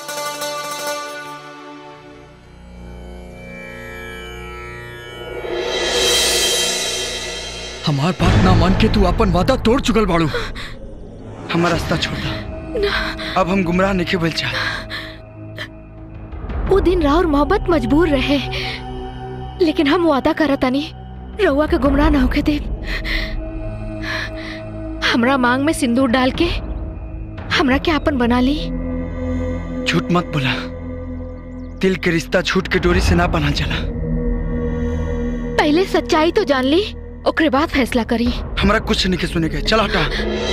हमार बात ना मान के तू अपन वादा तोड़ चुकल बाड़ू हमारा रास्ता छोड़ दा अब हम गुमराह नहीं बोल चाह वो दिन राउर मोहब्बत मजबूर रहे लेकिन हम वादा करता नहीं रउआ के गुमराह ना होके दे हमरा मांग में सिंदूर डाल के हमरा के आपन बना ली झूठ मत बोला दिल के रिश्ता झूठ के डोरी से ना बना चला पहले सच्चाई तो जान ली ओकरे बाद फैसला करी हमरा कुछ नहीं के सुने के चल हटा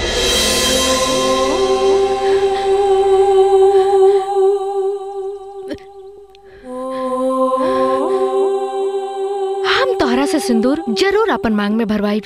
हम तोहरा से सिंदूर जरूर अपन मांग में भरवाई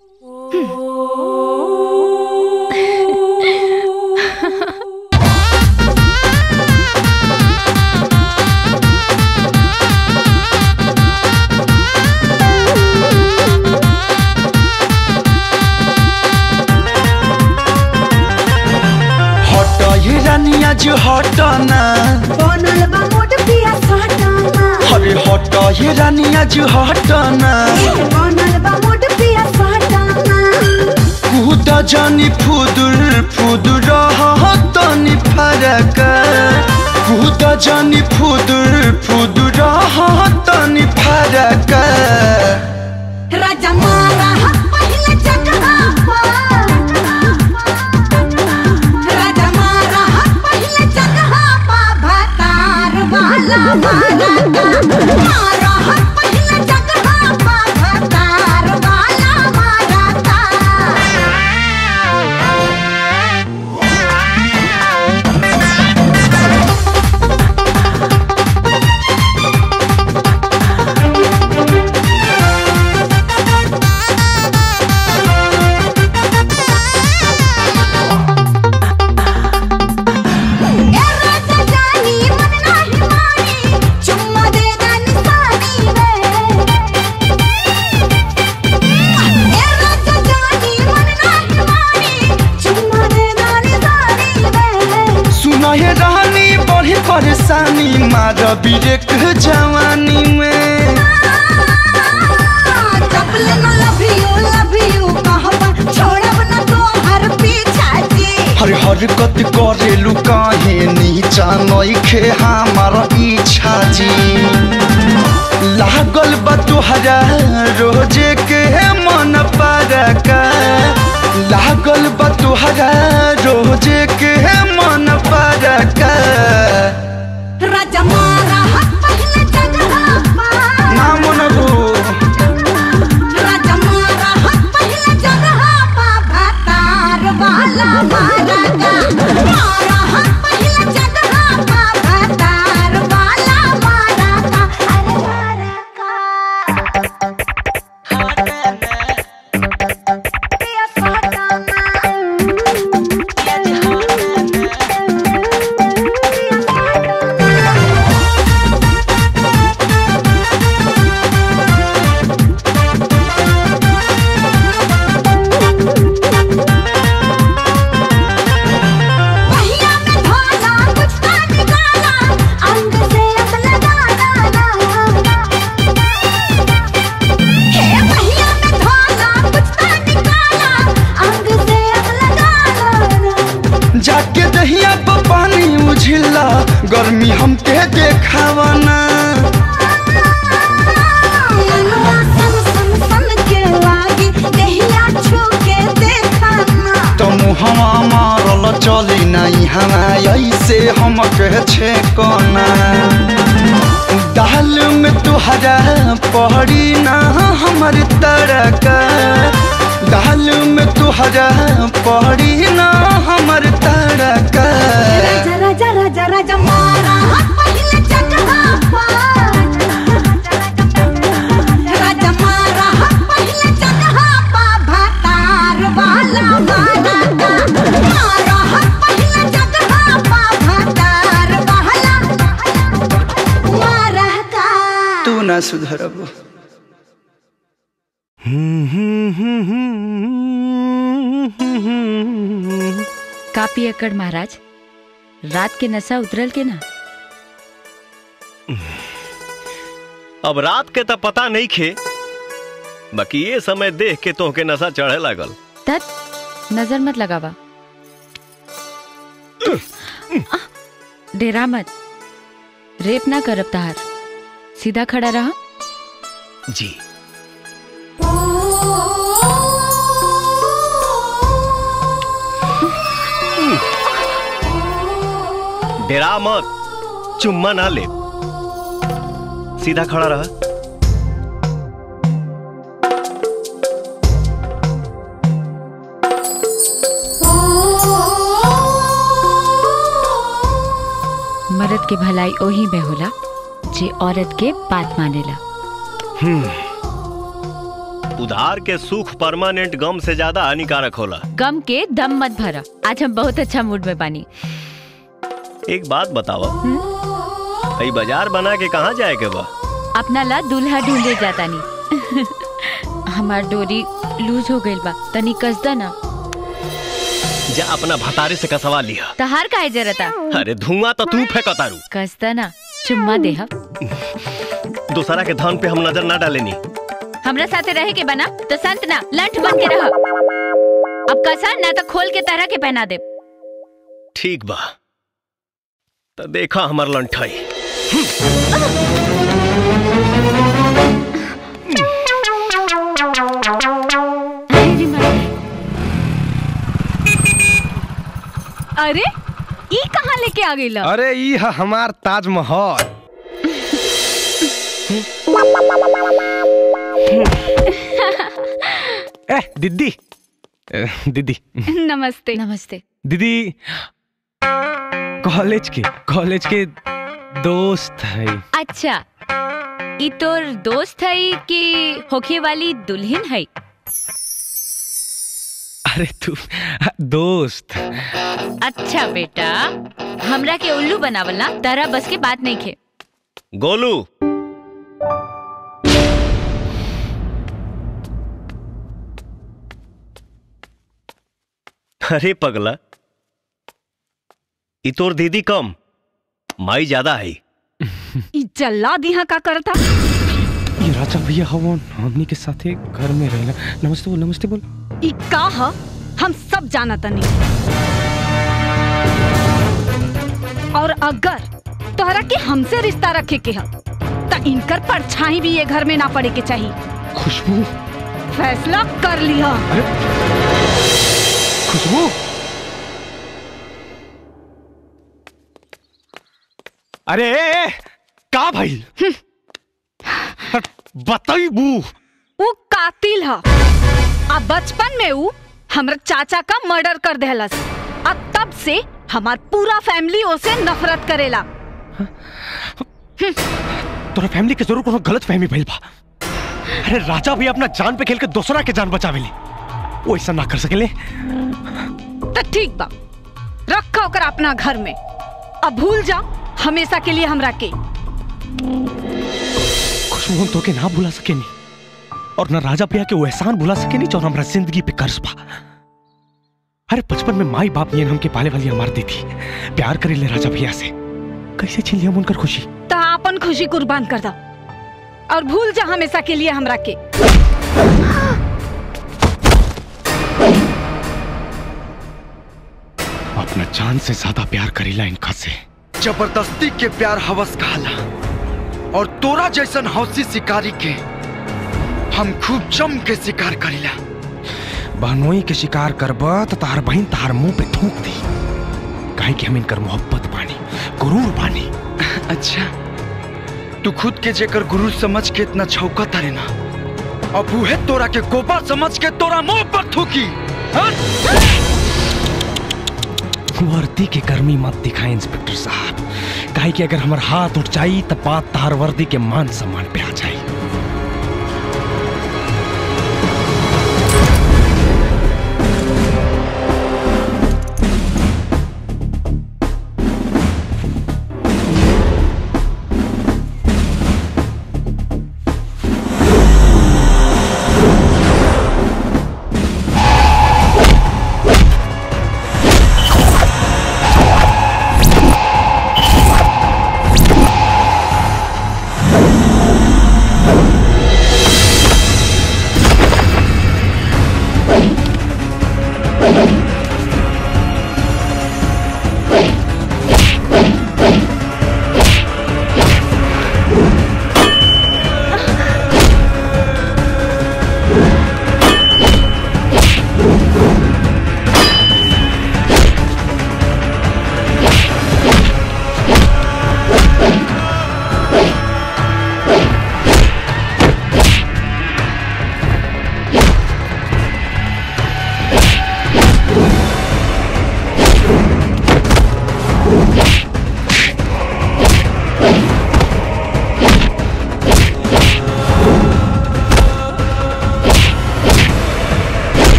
हट ये रानिया जो हट ना बनल बा मोट पिया सटाना अरे हट ये रानिया जो हट ना बनल बा मोट पिया सटाना कूद जानी फुदुर फुदुर तनी फरक कूद जानी फुदुर फुदुर तनी फरक राजा मारा पहले जगहा राजा मारा पहले जगहा पा भतार वाला मारा मारा पहले जगहा पा भतार वाला मारा ए राजा जानी मन नाही मानी चुम्मा दे दानी सानी वे ए राजा जानी मन नाही मानी चुम्मा दे दानी सानी वे सुना ये रानी बड़ी परेशानी मार बिरेक जवानी में चपले न लव यू लव यू कहबा छोड़ब न तो हर पीछा जी हर हरकत करेलू काहे नीचा नइखे हमार इच्छा जी लागल बा तुहरा रोजे के मन परका लागल बा तुहरा रोजे के मन परका राजा मारा पहले जगहा पा ना मनबू राजा मारा पहले जगहा पा भतार वाला मारा मारा पहले जगहा पा भतार वाला मारा अरे मारा पहिया में भाला कुछ का निकाला अंग से अपना गाना हे पहिया में भाला कुछ का निकाला अंग से अपना गाना जाके दहिया पर पानी उझिला गर्मी हमके देखावना मनवा सन सन सन के लागी देहिया छू के देखाना तो मुहवा मारल चली नहीं हवा ऐसे हम कह छे कोना दाल में तुहरा पड़ी ना हमर तड़का दाल में तुहरा पड़ी ना हमर तड़का राजा राजा राजा राजा मारा पहले जगहा पा राजा मारा पहले जगहा पा भतार वाला मारा मारा पहले जगहा पा भतार वाला मारा का तू ना सुधरब का पियकड़ महाराज रात के नशा उतरल के ना अब रात के तो पता नहीं खे बाकी ये समय देख के तोहके नशा चढ़े लागल तत नजर मत लगावा डेरा मत रेप ना करब तहार सीधा खड़ा रहा जी डेरा मत चुम्मा ना ले सीधा खड़ा रहा मर्द के भलाई ओही में होला जे औरत के बात मानेला हम्म। उधार के सुख परमानेंट गम से ज्यादा हानिकारक होला गम के दम मत भरा आज हम बहुत अच्छा मूड में बानी एक बात बताओ ई बाजार बना के कहाँ जाए के बा अपना ला दूल्हा ढूंढे जाता नी हमार डोरी लूज हो गइल बा तनी कसदा ना जा अपना भतारे से कसवा लिया तहार काहे जरता अरे धुआं तो तू फेंकतारू कसदा ना चुम्मा देहा दूसरा के धन पे हम नजर ना डालेनी हमरा साथे रहे के बना तो संत ना लंठ बन के रहा अब कसा ना तो खोल के तरह के पहना दे ठीक बा तो देखा हमार लंठाई अरे ई कहाँ लेके आ गई अरे ई ह हमार ताजमहल ए दीदी ए, दीदी नमस्ते नमस्ते दीदी कॉलेज के कॉलेज के दोस्त है अच्छा ई तोर दोस्त है कि होखे वाली दुल्हन है अरे तू दोस्त अच्छा बेटा हमरा के उल्लू बनावल ना तारा बस के बात नहीं खे गोलू अरे पगला ई तोर दीदी कम माई ज्यादा है ई जल्लाद यहाँ का करता ये राजा भैया हवन हमनी के साथे घर में रहना नमस्ते बोल नमस्ते बोल ई का ह हम सब जाना तनी और अगर तोहरा के हमसे रिश्ता रखे के ह त इनकर परछाई भी ये घर में ना पड़े के चाहिए खुशबू फैसला कर लिया खुशबू अरे ए, ए, का भाई बताइबू ऊ कातिल ह आ बचपन में ऊ हमरा चाचा का मर्डर कर देहलस आ तब से हमार पूरा फैमिली ओसे नफरत करेला तोरा फैमिली के जरूर कोनो गलत फहमी भइल बा अरे राजा भी अपना जान पे खेल के दूसरा के जान बचावेले वो ऐसा ना कर सकेले तो ठीक बा रखा ओकर अपना घर में अब भूल जा हमेशा के लिए हमरा के खुशबू हम तोके ना भुला सकेनी और ना राजा भैया के वो एहसान भुला सकेनी जो हमरा जिंदगी पे कर्ज बा अरे बचपन में माई बाप नियन हमके पाले वाली हमार दी थी प्यार करे ले राजा भैया से कैसे छीन लिया हम उनकर खुशी तो अपन खुशी कुर्बान कर दा और भूल जा हमेशा के लिए हमरा के अपना जान से ज्यादा प्यार करेला इनका से जबरदस्ती के प्यार हवस कहला और तोरा जैसन हौसी शिकारी के हम खूब जम के शिकार करीला बहनोई के शिकार करबा तो तार बहन तार मुंह पे थूक दी काहे कि हम इनकर मोहब्बत बानी गुरूर बानी अच्छा तू खुद के जेकर गुरु समझ के इतना छौका तारे ना अब उहे तोरा के गोपा समझ के तोरा मुंह पर थूकी वर्दी के गर्मी मत दिखाए इंस्पेक्टर साहब काहे कि अगर हमार हाथ उठ जाई तब बात तार वर्दी के मान सम्मान पे आ जाई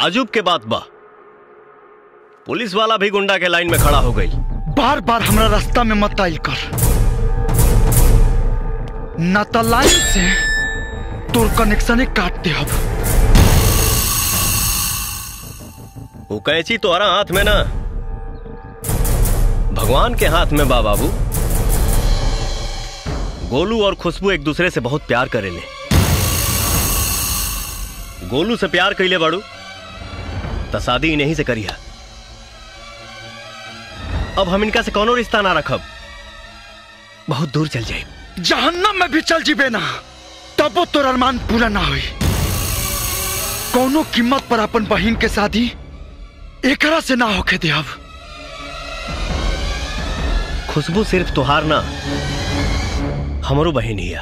ताजुब के बात बा पुलिस वाला भी गुंडा के लाइन में खड़ा हो गई बार बार हमरा रास्ता में मत आइल कर ना तो लाइन से तोर कनेक्शन काट दे अब वो कैची तोहरा हाथ में ना भगवान के हाथ में बा बाबू गोलू और खुशबू एक दूसरे से बहुत प्यार करेले गोलू से प्यार कैले बाड़ू तो शादी इन्हीं से करिया अब हम इनका से कोनो रिश्ता ना रखब बहुत दूर चल जाए जहन्नम में भी चल जीबे ना तबो तोर अरमान पूरा ना होई कोनो कीमत पर अपन बहन के शादी एकरा से ना होके दे अब खुशबू सिर्फ तुहार ना हमरो बहन हिया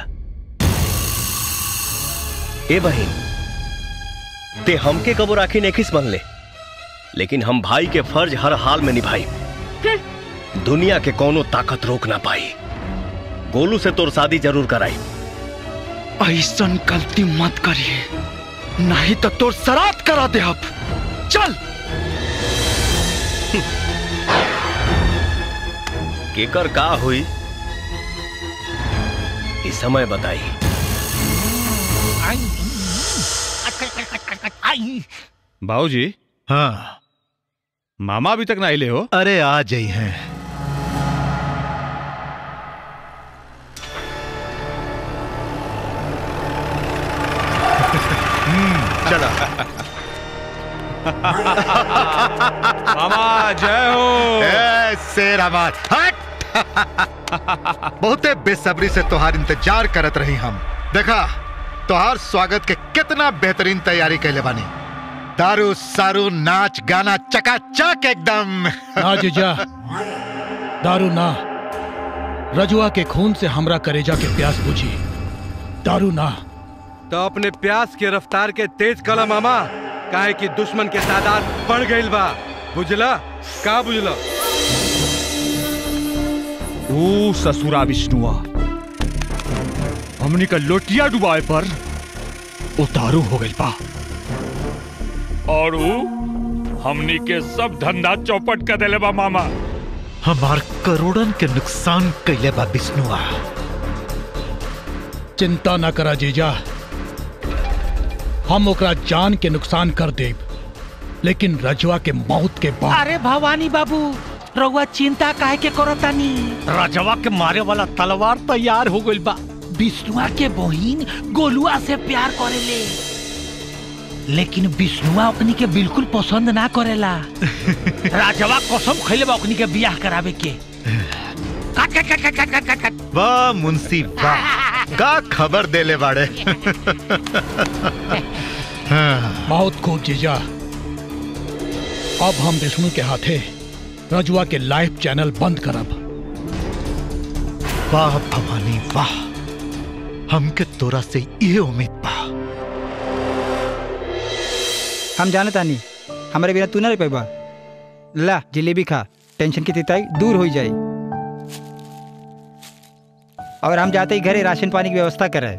ए बहन ते हमके कबो राखी नेखिस मन ले लेकिन हम भाई के फर्ज हर हाल में निभाई दुनिया के कोनो ताकत रोक ना पाई गोलू से तोर शादी जरूर कराई ऐसन गलती मत करिए नहीं तो तोर सरात करा दे अब चल केकर का हुई इस समय बताई बाबूजी हाँ मामा अभी तक ना आइले हो अरे आ जाई हैं चला मामा जय हो ए, शेर हमार हट बहुते बेसब्री से तोहार इंतजार करत रही हम देखा तोहार स्वागत के कितना बेहतरीन तैयारी कैले बानी दारू सारू नाच गाना चकाचक एकदम ना जीजा दारू ना रजुआ के खून से हमरा करेजा के प्यास बुझी दारू ना तो अपने प्यास के रफ्तार के तेज कला मामा काहे कि दुश्मन के तादाद बढ़ गईल बा बुझला का बुझला ओ ससुरा विष्णुआ हमनी का लोटिया डुबाए पर उतारू हो गई बा और ऊ हमनी के सब धंधा चौपट कर देले बा मामा हमार करोड़न के नुकसान कैले बा विष्णुआ चिंता ना करा जीजा हम ओकरा जान के नुकसान कर देब लेकिन रजुआ के मौत के बाद अरे भवानी बाबू रउआ चिंता काहे के करतानी रजवा के मारे वाला तलवार तैयार हो गइल बा विष्णुआ के बहिन गोलुआ से प्यार करेले लेकिन विष्णुआ अपनी के बिल्कुल पसंद ना करेला राजवा कसम खैले बा अपनी के बियाह करावे के काट काट काट काट काट काट काट काट वाह मुंशी वाह का खबर देले बाड़े हाँ, बहुत खूब जीजा अब हम विष्णु के हाथे रजुआ के लाइव चैनल बंद करब वाह भवानी वाह हमके तोरा से ये उम्मीद बा हम जाने तानी हमारे बिना तू ना रह पाइबा ला जलेबी खा टेंशन की तिताई दूर हो जाए और हम जाते ही घरे राशन पानी की व्यवस्था करे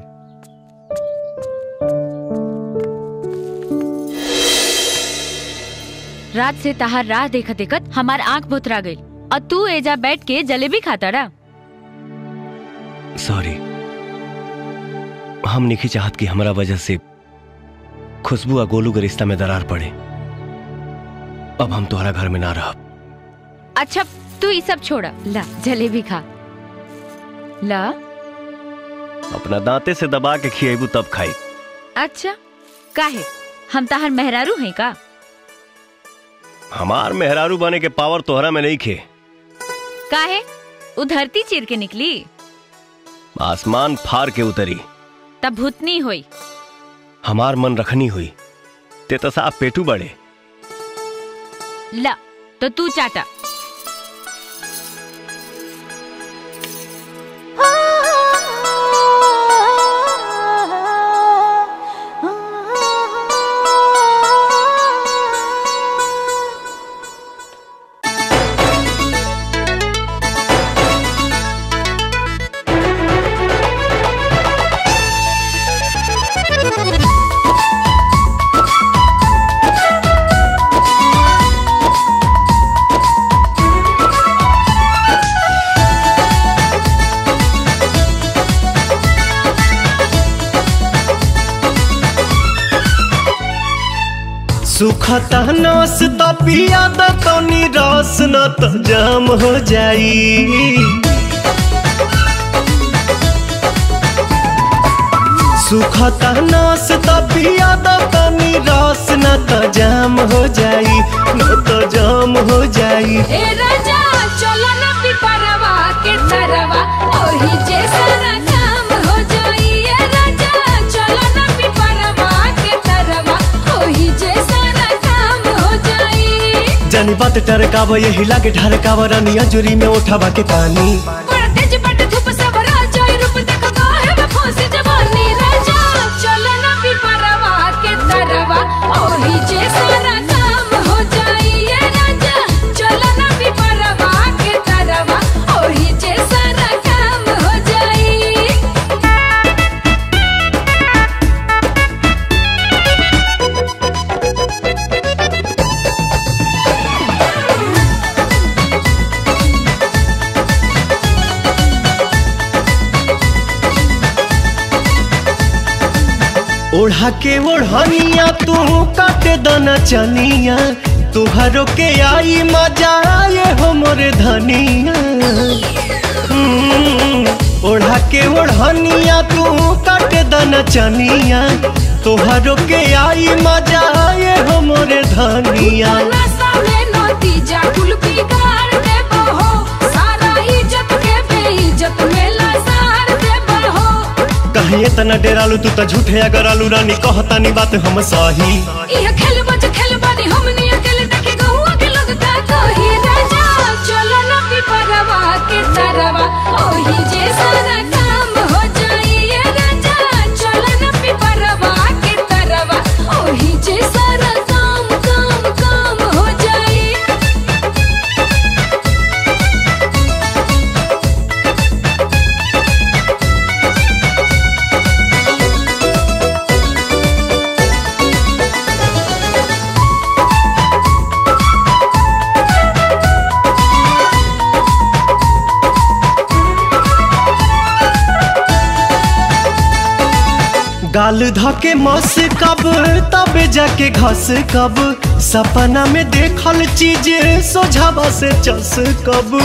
रात से तहार राह देखत देखत हमार आंख भुतरा गई और तू एजा बैठ के जलेबी खाता रहा सॉरी हम नहीं चाहत कि हमारा वजह से खुशबू और गोलू के रिश्ता में दरार पड़े अब हम तुम्हारा घर में ना रह अच्छा तू ये सब छोड़ा ला जलेबी खा ला अपना दांते से दबा के खिएबू तब खाई अच्छा काहे हम तहार मेहरारू हैं का हमार मेहरारू बने के पावर तोहरा में नहीं खे काहे उ धरती चीर के निकली आसमान फार के उतरी तब भूतनी हुई हमार मन रखनी हुई ते तो साफ पेटू बड़े ला तो तू चाटा Thank you. सुखता नस त पिया द तनी रस न त जाम हो जाई सुखता नस त पिया द तनी रस न त जाम हो जाई न त जाम हो जाई ए राजा चलो ना पिपरवा के तरवा ओही जे सारा काम हो जाई ए राजा चलो ना पिपरवा के तरवा ओही जे सारा काम हो जाई जानी बात टरकाव यही लागे ढरकाव रानिया जुरी में उठावा के पानी बड़ा तेज बट धूप सब राजा रूप देखो काहे में फंसी जवानी राजा चलो ना पिपरवा के तरवा ओही जे सारा काम हो जाई ए राजा चलो ना पिपरवा के तरवा ओही जे सारा काम हो जाई ओढ़ा के ओढ़निया तू काटे दना चनिया तुहरो के आई मजा आए हो मोरे धनिया हम्म, ओढ़ा के ओढ़निया तू काटे दना चनिया तुहरो के आई मजा आए हो मोरे धनिया नशा में नतीजा कुल बिगाड़ दे बहो सारा इज्जत के बेइज्जत में लसार दे बहो कहीं इतना डेरालू तू तो झूठे अगर आलू रानी कहतानी बात हम सही यह खेल बच खेल बानी हमनी अकेले देखे गहुआ के लोग का कही राजा चलो ना पिपरवा के तरवा ओही जे सारा काम हो जाई ये राजा चलो ना पिपरवा के तरवा ओही जे सारा काम काम काम हो जाई गाल धके मस कब तब जाके घस कब सपना में देखल चीज सोझावा से चस कब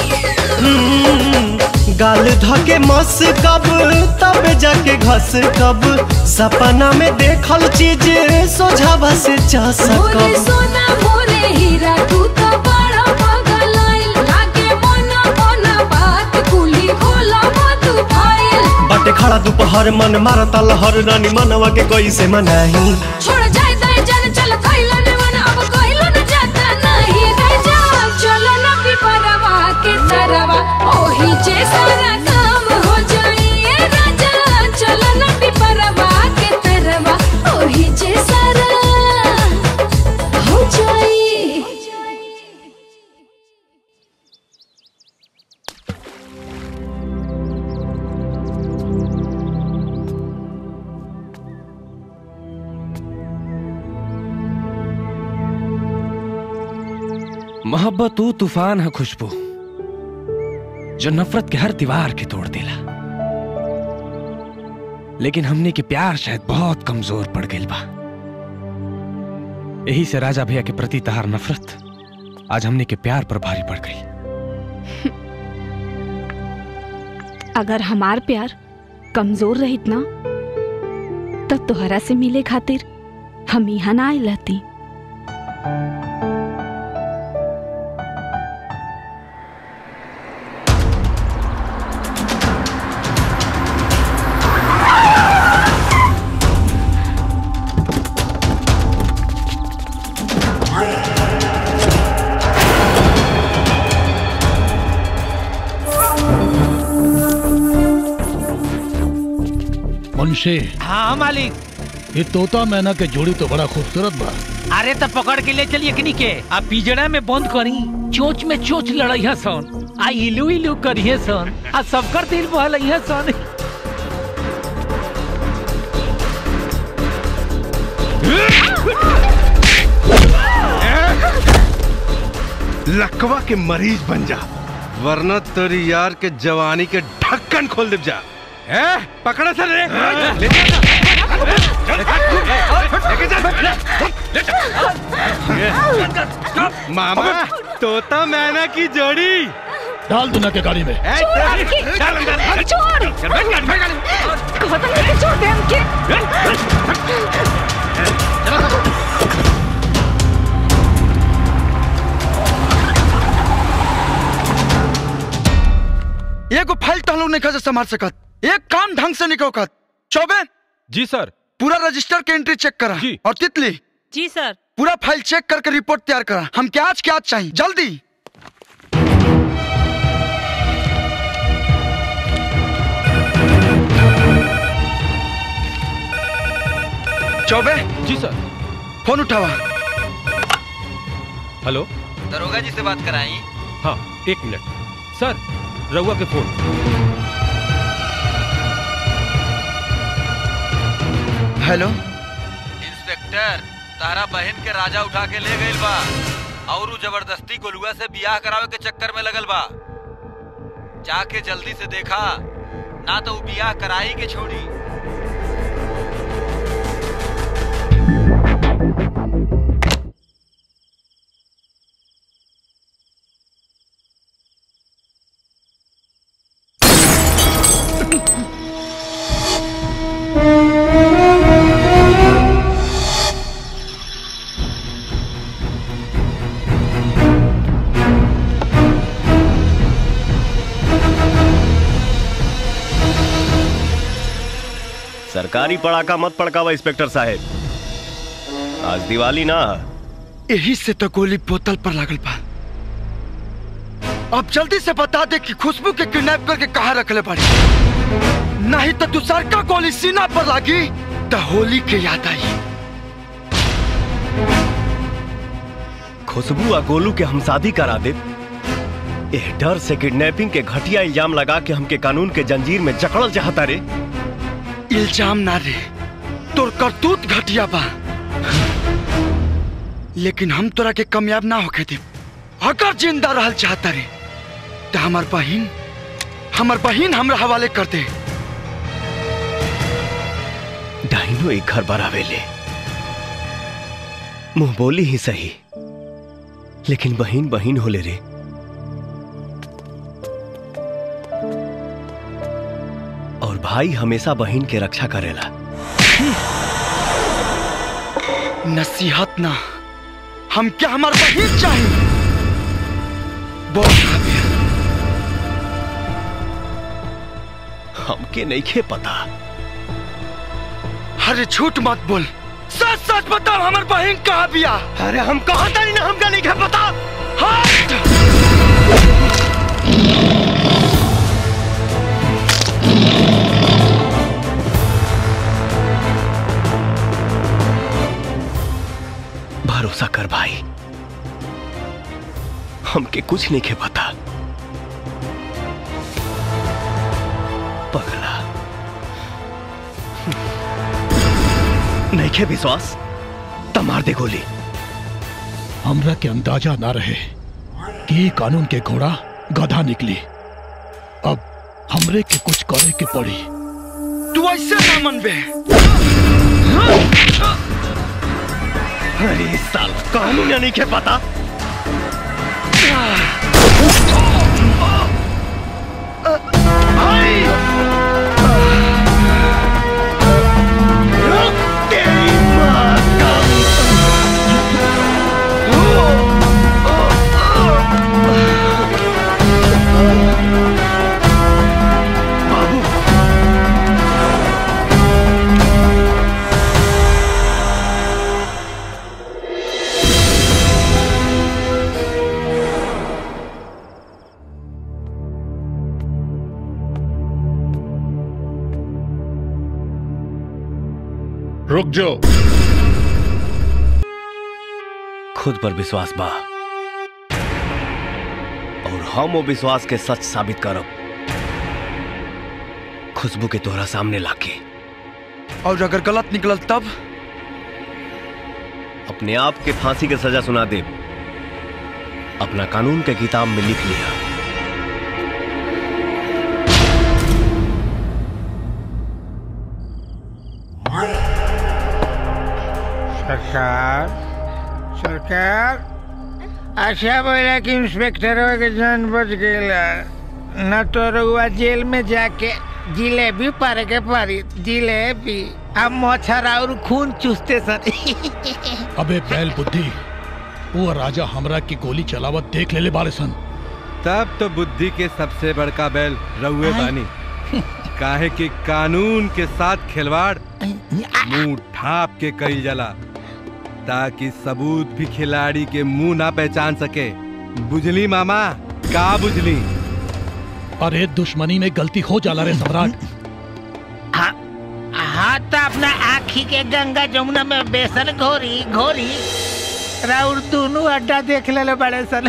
हम्म, गाल धके मस कब तब जाके घस कब सपना में देखल चीज सोझावा से चस मोरे कब सोना मोरे हीरा तू तो बड़ा पागल आइल लागे मोना मोना बात कुली खोला मत फाइल बाटे खड़ा दोपहर मन मारता लहर रानी मनवा के कैसे मनाही छोड़ जाए दाए जान चल कइला ने मन अब कइलो न जाता नहीं राजा चलो न पिपरवा के तरवा ओही जे सारा काम हो जाई ए राजा चलो न पिपरवा के तरवा ओही जे सारा हो जाई मोहब्बत वो तूफान है खुशबू जो नफरत के हर दीवार के तोड़ देला लेकिन हमने के प्यार शायद बहुत कमजोर पड़ गई बा यही से राजा भैया के प्रति तहार नफरत आज हमने के प्यार पर भारी पड़ गई अगर हमार प्यार कमजोर रहित ना तब तोहरा से मिले खातिर हम यहाँ ना आइल रहती मुंशी हाँ मालिक ये तोता मैना के जोड़ी तो बड़ा खूबसूरत बा अरे तो पकड़ के ले चलिए किनी के आ पिजड़ा में बंद करी चोच में चोच लड़ैया सन आ इलू इलू करिए सन आ सबकर दिल बहलैया सन लकवा के मरीज बन जा वरना तेरी यार के जवानी के ढक्कन खोल दे जा ए पकड़ा सर रे ले जा। मामा तोता मैना की जोड़ी डाल दूना के गाड़ी में छोड़ कहता लेके छोड़ दे हमके एगो फाइल तहलो नहीं खा संभाल सकत एक काम ढंग से नहीं कौकत चौबे जी सर पूरा रजिस्टर के एंट्री चेक करा और तितली जी सर पूरा फाइल चेक करके रिपोर्ट तैयार करा हम क्या आज क्या आज चाहिए जल्दी चौबे जी सर फोन उठावा हेलो दरोगा जी से बात कराई हाँ एक मिनट सर रउआ के फोन हेलो इंस्पेक्टर तारा बहन के राजा उठा के ले गइल बा और उ जबरदस्ती गोलुआ से बियाह करावे के चक्कर में लगल बा जाके जल्दी से देखा ना तो उ बियाह कराई के छोड़ी सरकारी पड़ाका मत पड़कावा इंस्पेक्टर साहब आज दिवाली ना यही से तो गोली बोतल पर लागल बा अब जल्दी से बता दे कि खुशबू के किडनैप करके कहा रखले पड़ी नहीं तो दूसर का गोली सीना पर लागी तो होली के याद आई खुशबू आ गोलू के हम शादी करा दे एह डर से किडनैपिंग के घटिया इल्जाम लगा के हमके कानून के जंजीर में जकड़ल चाहता रे इल्जाम ना रे तोर करतूत घटिया बा लेकिन हम तोरा के कामयाब ना होके दे अगर जिंदा रहल चाहता रे तो हमार बहिन हमार बहिन हमरा हवाले कर दे डाइनो एक घर बरावेले मुंह बोली ही सही लेकिन बहिन बहिन होले रे और भाई हमेशा बहिन के रक्षा करेला नसीहत ना हम क्या हमार बहिन चाहिए बोल हमके नहीं खे पता अरे झूठ मत बोल सच सच बताओ हमार बहन कहाँ बिया अरे हम कहा तारी ना हमका नहीं खे पता हट! भरोसा कर भाई हमके कुछ नहीं खे पता पगला नहीं खे विश्वास त मार दे गोली हमरा के अंदाजा ना रहे कि ई कानून के घोड़ा गधा निकली अब हमरे के कुछ करे के पड़ी तू ऐसे ना मनबे अरे साल कानून नहीं खे पता रुक जाओ खुद पर विश्वास बा और हम वो विश्वास के सच साबित करब खुशबू के तोहरा सामने लाके और अगर गलत निकलल तब अपने आप के फांसी के सजा सुना दे अपना कानून के किताब में लिख लिया सरकार सरकार अच्छा बोला कि इंस्पेक्टर के जान बच गईला न तो रउआ जेल में जाके जिलेबी पारे के पारी जिलेबी अब मच्छर और खून चूसते सर अबे बैल बुद्धि वो राजा हमरा की गोली चलावत देख ले ले बारे सन तब तो बुद्धि के सबसे बड़का बैल रउए बानी काहे कि कानून के साथ खिलवाड़ मुंह ढाप के कईल जाला ताकि सबूत भी खिलाड़ी के मुंह ना पहचान सके बुझली मामा का बुझली अरे दुश्मनी में गलती हो जाला रे सम्राट हाँ तो अपना आखी के गंगा जमुना में बेसन घोरी घोरी राउर दोनों अड्डा देख ले बड़े सन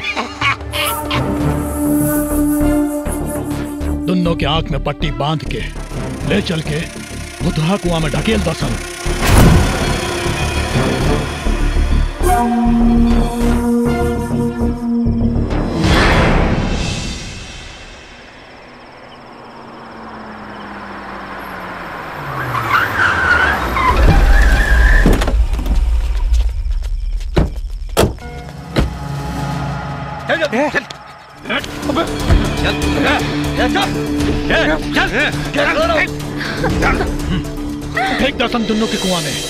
दोनों के आंख में पट्टी बांध के ले चल के बुधहा कुआं में ढकेल दसन फेंक दसन दोनों के कुआं में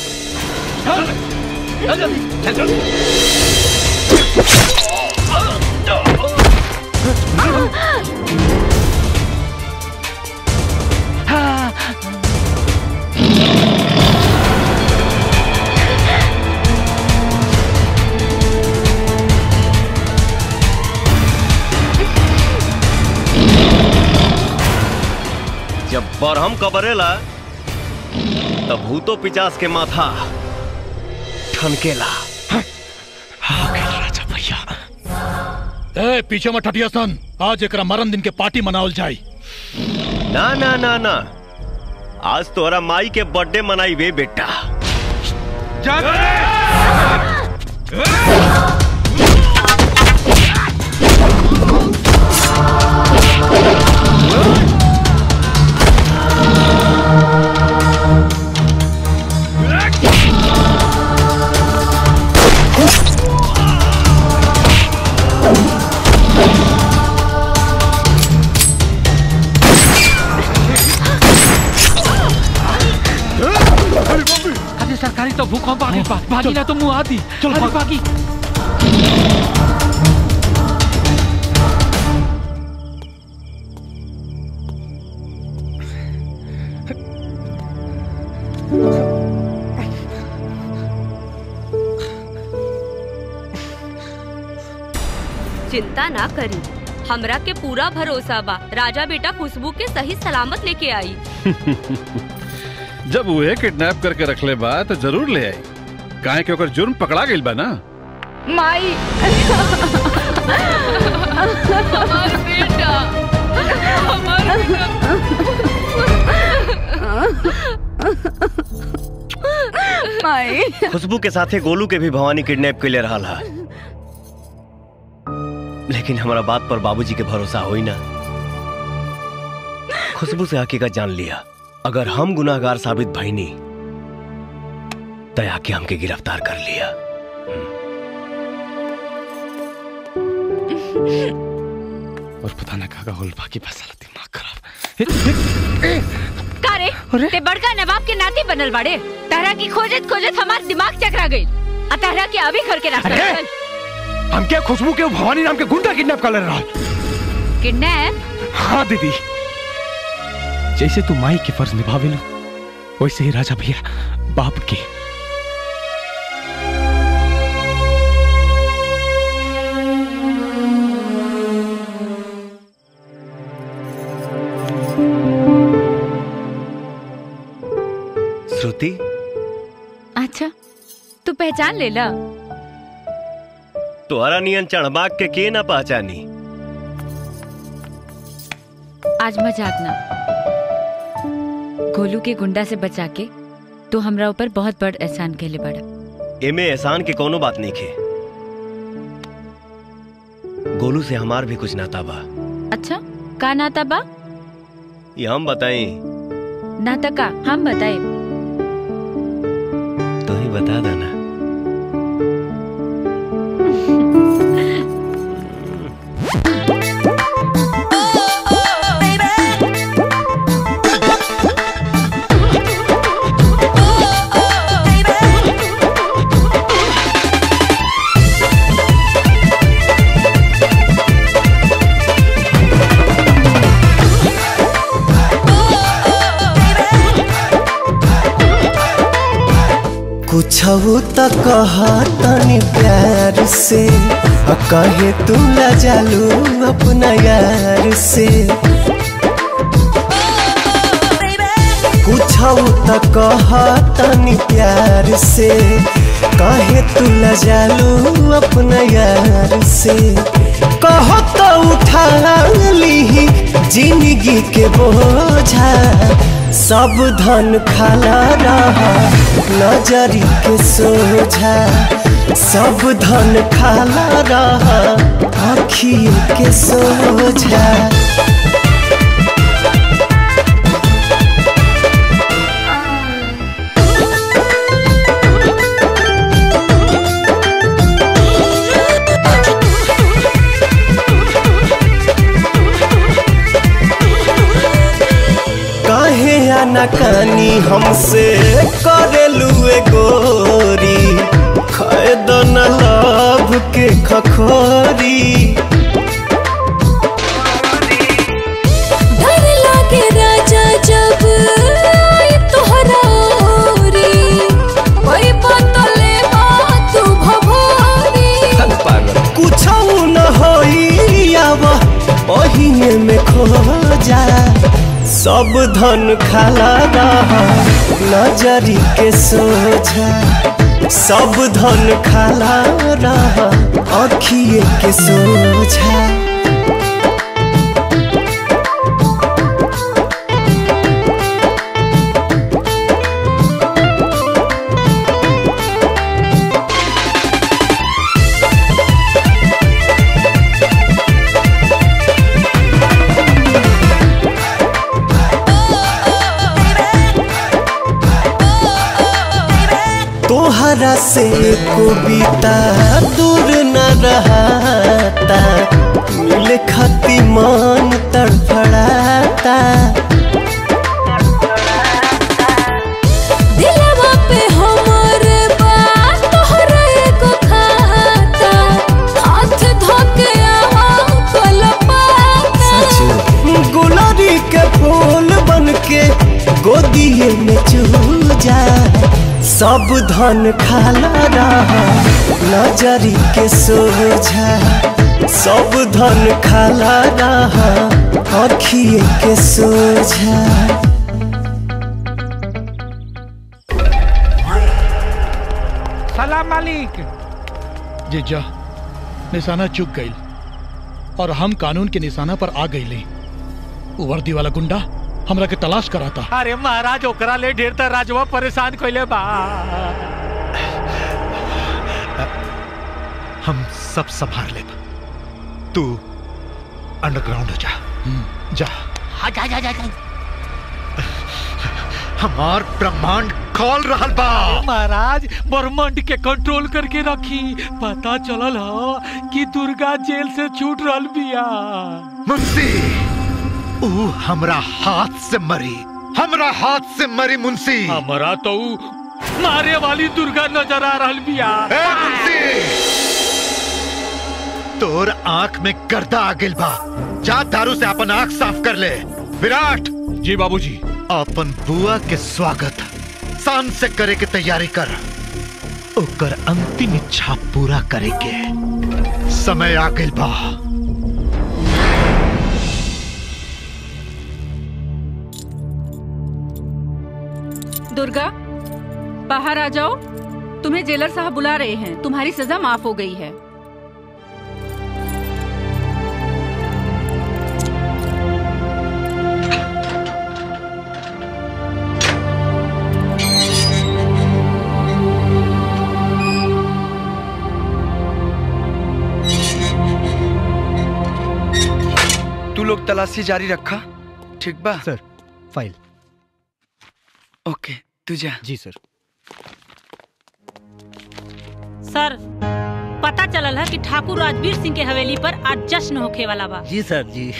जब बरहम कबरेला तब भूतो पिचास के माथा ठनकेला राजा भैया ए पीछे मत हटिया सन आज एकरा मरण दिन के पार्टी मनावल जाई ना ना ना ना आज तोरा माई के बर्थडे मनाई बे बेटा अरे सरकारी तो भूकंप आ गई बा भागी ना तो मुंह आती चल अरे भागी चिंता ना करी हमरा के पूरा भरोसा बा राजा बेटा खुशबू के सही सलामत लेके आई जब उहे किडनैप करके रख ले बा तो जरूर ले आई काहे के ओकर जुर्म पकड़ा गइल बा ना माई हमार बेटा हमार माई खुशबू के साथे गोलू के भी भवानी किडनैप के ले रहा है लेकिन हमारा बात पर बाबूजी के भरोसा होई ना खुशबू से हकीकत जान लिया अगर हम गुनाहगार साबित भईनी तया के हमके गिरफ्तार कर लिया और पता ना काका होल बाकी फैसला दिमाग खराब का रे ते बड़का नवाब के नाती बनल बाड़े तारा की खोजत खोजत हमार दिमाग चकरा गई आ तारा के अभी घर के रास्ता अरे! चल हम क्या खुशबू के भवानी नाम के गुंडा किडनैप कर ले रहा किडनैप हाँ दीदी जैसे तू माई के फर्ज निभावे लो वैसे ही राजा भैया बाप के श्रुति अच्छा तू पहचान ले ला तोहरा नियन चढ़बाग के के ना पहचानी आज मजाक ना गोलू के गुंडा से बचा के तू हमरा ऊपर बहुत बड़ एहसान कहले बड़ा एमे एहसान के कोनो बात नहीं खे गोलू से हमार भी कुछ नाता बा अच्छा का नाता बा ये हम बताई नाता का हम बताए तो ही बता देना पूछू तो कह तनी प्यार से आ कहे तू ला जालू अपना यार से पूछू तो कह तनी प्यार से कहे तू ला जालू अपना यार से कहो तो उठा ली जिंदगी के बोझा सब धन खाला रहा नजरी के सोझा सब धन खाला रहा आखिए के सोझा काहे आनाकानी हमसे करेलू ए गोरी खैद न लाभ के खखोरी डर लागे राजा जब आई तोहरा ओरी कोई बतले तू भभोरी कुछ न होई आव ओहिने में खो जा सब धन खाला रहा नजरी के सोझा सब धन खाला रहा अखिए के सोझा तोहरा से कविता दूर न रहता मिले खती मन तड़फड़ाता दिलवा पे हमर बात तोहरा एको खाता हाथ धोके आवा कलपाता गुलारी के फूल बन के गोदिए में चूजा सब धन खाला रहा नजरी के सोझा सब धन खाला रहा अखिए के सोझा सलाम मालिक जीजा निशाना चुक गई और हम कानून के निशाना पर आ गई वो वर्दी वाला गुंडा हमरा के तलाश कराता अरे महाराज ओकरा ले ढेर त राजवा परेशान कइले बा हम सब संभाल ले तू अंडरग्राउंड हो जा जा हाँ जा जा जा, जा। हमार ब्रह्मांड खोल रहल बा महाराज ब्रह्मांड के कंट्रोल करके रखी पता चलल ह कि दुर्गा जेल से छूट रहल बिया मुंशी ऊ हमरा हाथ से मरी हमरा हाथ से मरी मुंशी हमरा तो ऊ मारे वाली दुर्गा नजर आ रहल बिया ए मुंशी तोर आंख में गर्दा आ गेल बा जा दारू से अपन आंख साफ कर ले विराट जी बाबूजी अपन बुआ के स्वागत शान से करे के तैयारी कर ओकर अंतिम इच्छा पूरा करे के समय आ गेल बा दुर्गा बाहर आ जाओ तुम्हें जेलर साहब बुला रहे हैं तुम्हारी सजा माफ हो गई है तू लोग तलाशी जारी रखा ठीक बा सर फाइल ओके तू जा जी सर सर पता चलल है कि ठाकुर राजवीर सिंह के हवेली पर आज जश्न होखे वाला बा जी सर जी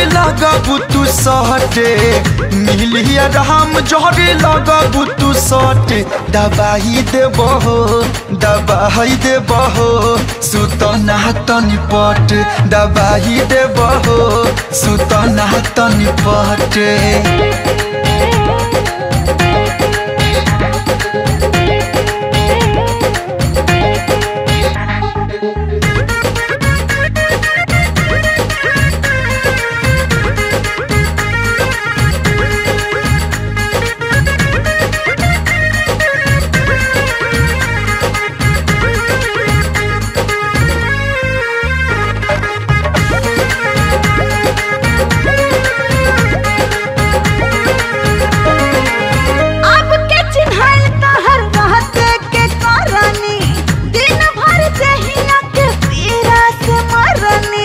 लगबू तू सहटे मिलिया राम जहरी लगबू तू सहटे दबाई देबो हो दबाई देबो हो सुतना तनी पट दबाई देबो हो सुतना तनी पट अब के चिन्हल तहर रहते के करनी दिन भर जहिया के पीरा से मरनी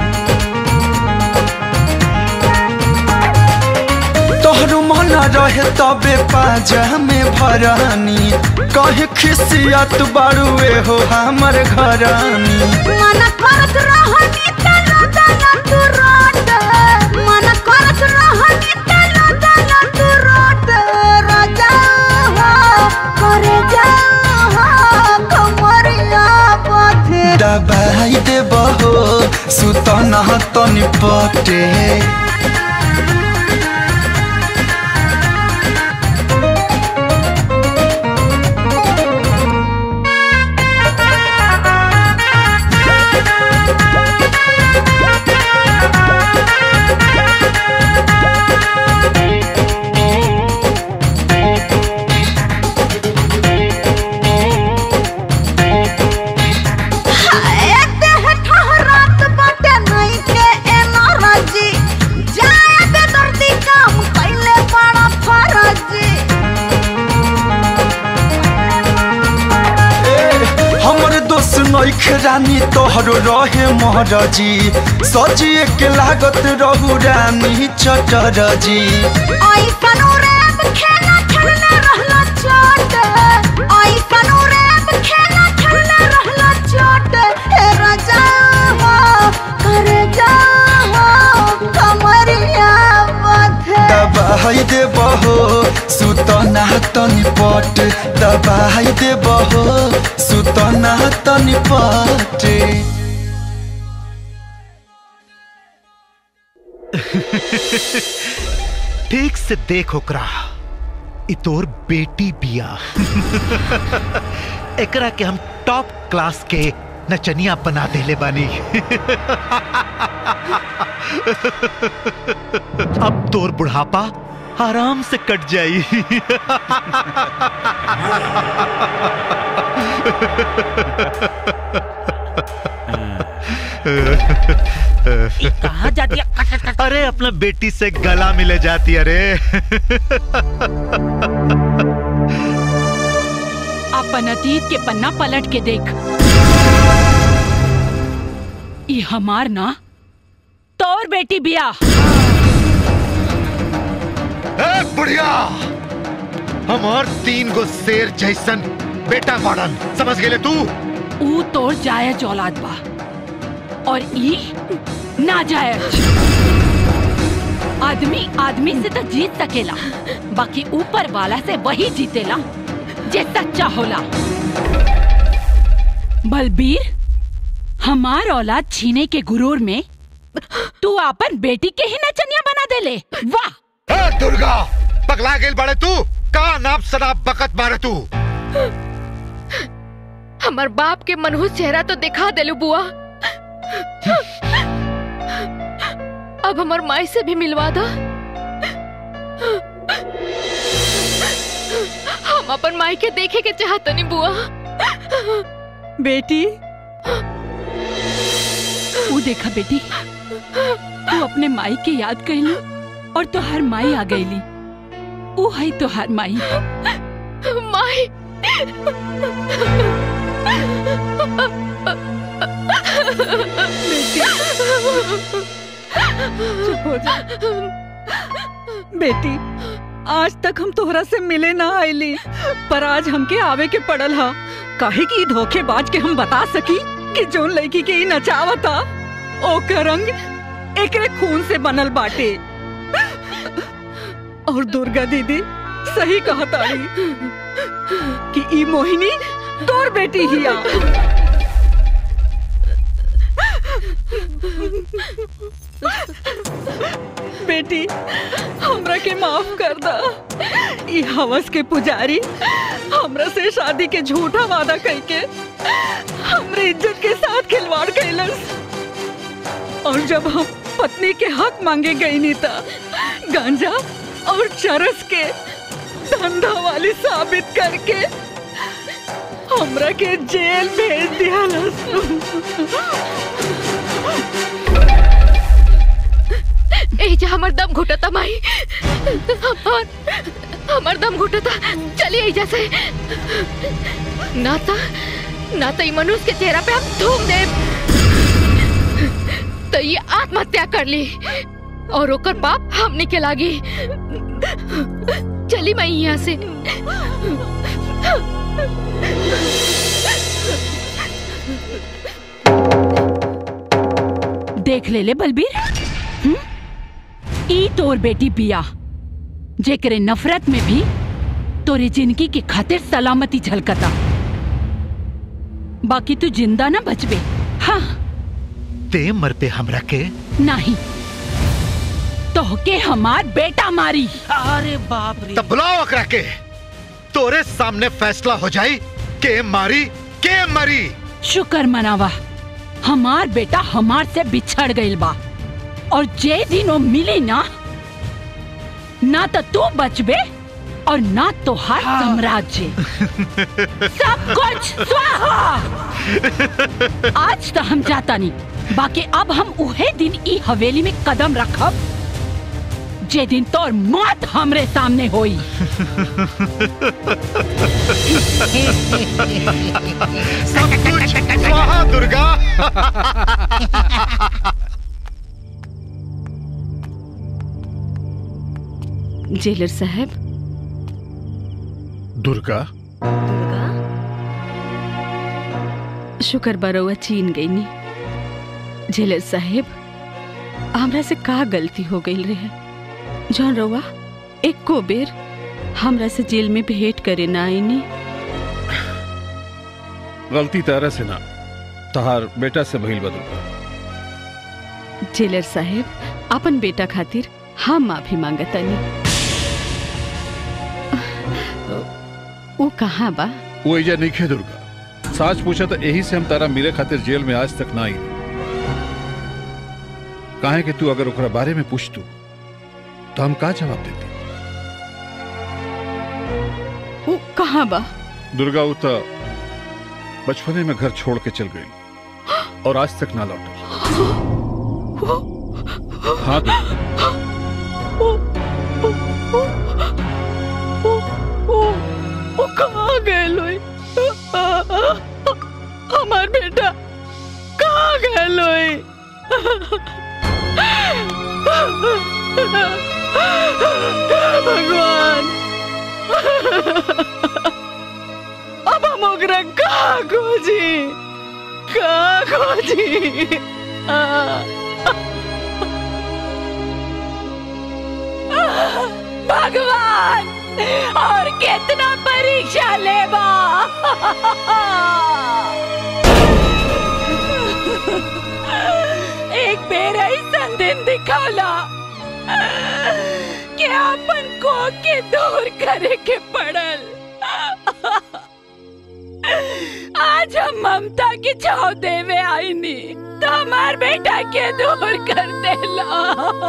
तोहर मन रहे तबे पाजा में भरानी कहे खिसियत बारुए हो हमर घरानी मन करत रहनी तना तना तू रोट मन करत रहनी तना तना तू रोट राजा हो करे जा हो कमरिया पथे दबाई देबो हो सुतना तनी पटे हाय देह ठहरात बाटे नहीं के एनर्जी जाए बे दर्दी काम कैले बड़ा फरजी हमर दोस्त नइख रानी तोहरो रहे महरजी सजिए के लागत रहू रानी चटरजी आई कनूरेब खेला खेलने रहला चोट आई कनूरेब खेला खेलने रहला चोट हे राजा हो करे जा हो कमरिया बथे दबाई देबो हो सुतना तनी पट दबाई देबो हो सुतना तनी पट ठीक से देख ओकरा इ तोर बेटी बिया एकरा के हम टॉप क्लास के नचनिया बना देले बानी अब तोर बुढ़ापा आराम से कट जाई कहाँ जाती है अरे अपना बेटी से गला मिले जाती अरे अपन अतीत के पन्ना पलट के देख ये हमार ना तोर बेटी बिया ए बुढ़िया हमार तीन गो शेर जैसन बेटा मॉडल समझ गेले तू ऊ तोर जायज औलाद बा और ई ना जायज आदमी आदमी से तो जीत सकेला बाकी ऊपर वाला से वही जीतेला जे सच्चा होला बलबीर हमार औलाद छीने के गुरूर में तू अपन बेटी के ही नचनिया बना देले वाह ए दुर्गा पगला गेल बड़े तू का नाप शराब बकत मारे तू हमार बाप के मनहूस चेहरा तो दिखा देलू बुआ अब हमार माई से भी मिलवा दो हम अपन माई के देखे के चाहतनी बुआ बेटी वो देखा बेटी तू अपने माई के याद कैली और तोहार माई आ गईली वो है तोहार माई माई चुप हो जा बेटी आज तक हम तोहरा से मिले ना आईली पर आज हमके आवे के पड़ल हा काहे की धोखेबाज के हम बता सकी कि जोन लड़की के ई नचावता ओकर रंग एकरे खून से बनल बाटे और दुर्गा दीदी सही कहा ताड़ी कि ई मोहिनी तोर बेटी हिया बेटी हमरा के माफ कर दा ई हवस के पुजारी हमरा से शादी के झूठा वादा करके हमरे इज्जत के साथ खिलवाड़ कैलस और जब हम पत्नी के हक मांगे गई नीता गांजा और चरस के धंधा वाली साबित करके हमरा के जेल भेज दिया एजा हमर दम घुटता माई और हमर दम घुटता चलिए एजा से ना ता ना तो ई मनुष्य के चेहरा पे हम थूम दे तो ये आत्महत्या कर ली और ओकर पाप हमने के लागी चली मैं यहाँ से देख ले ले बलबीर हम्म? ई तोर बेटी बिया जेकरे नफरत में भी तोरी जिंदगी के खातिर सलामती झलकता बाकी तू जिंदा ना बचबे हाँ ते मर पे हमरा के नहीं तोहके हमार बेटा मारी अरे बाप रे तब बुलाओ अकरा के तोरे सामने फैसला हो जाई के मारी के मरी शुक्र मनावा हमार बेटा हमार से बिछड़ गइल बा और जे दिन वो मिली ना ना तो तू बचबे और ना तोहार साम्राज्य सब कुछ स्वाहा आज तो हम जाता नहीं बाकी अब हम उहे दिन ई हवेली में कदम रखब जे दिन तोर मौत हमरे सामने होई सब कुछ स्वाहा दुर्गा जेलर साहब दुर्गा शुक्र बरौआ चीन गई नी जेलर साहेब हमरा से का गलती हो गई रहे जौन रउआ एको बेर हमरा से जेल में भेंट करे ना आईनी गलती तारा से ना तहार बेटा से भइल बा दुर्गा जेलर साहेब अपन बेटा खातिर हम माफी मांगतानी वो कहाँ बा वो एजा नहीं खे दुर्गा साच पूछा तो यही से हम तारा मिले खातिर जेल में आज तक ना आई काहे कि तू अगर ओकरा बारे में पूछ तू तो हम का जवाब देती वो कहाँ बा दुर्गा वो तो बचपने में घर छोड़ के चल गई और आज तक ना लौटा हाँ दुर्गा वो कहाँ गए लोई हमार बेटा कहाँ गए लोई भगवान अब हम ओकरा कहाँ खोजी कहाँ खोजी भगवान और कितना परीक्षा लेबा एक बेर ऐसा दिन दिखाला कि अपन को के दूर करे के पड़ल आज हम ममता की छाव देवे आईनी तो हमार बेटा के दूर कर देला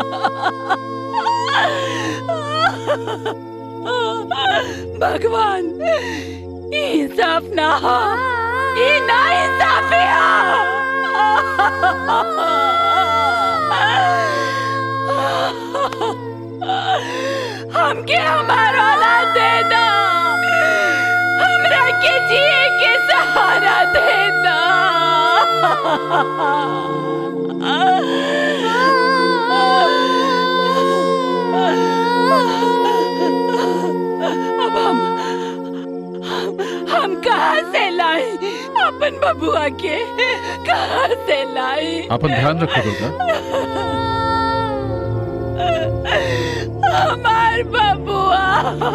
भगवान इंसाफ ना हो ये ना इंसाफी हमके हमारा औलाद दे दो हमरा के जिए के सहारा दे दो अब हम हम कहाँ से लाए अपन बबुआ के कहाँ से लाए अपन ध्यान रखो दुर्गा हमार बबुआ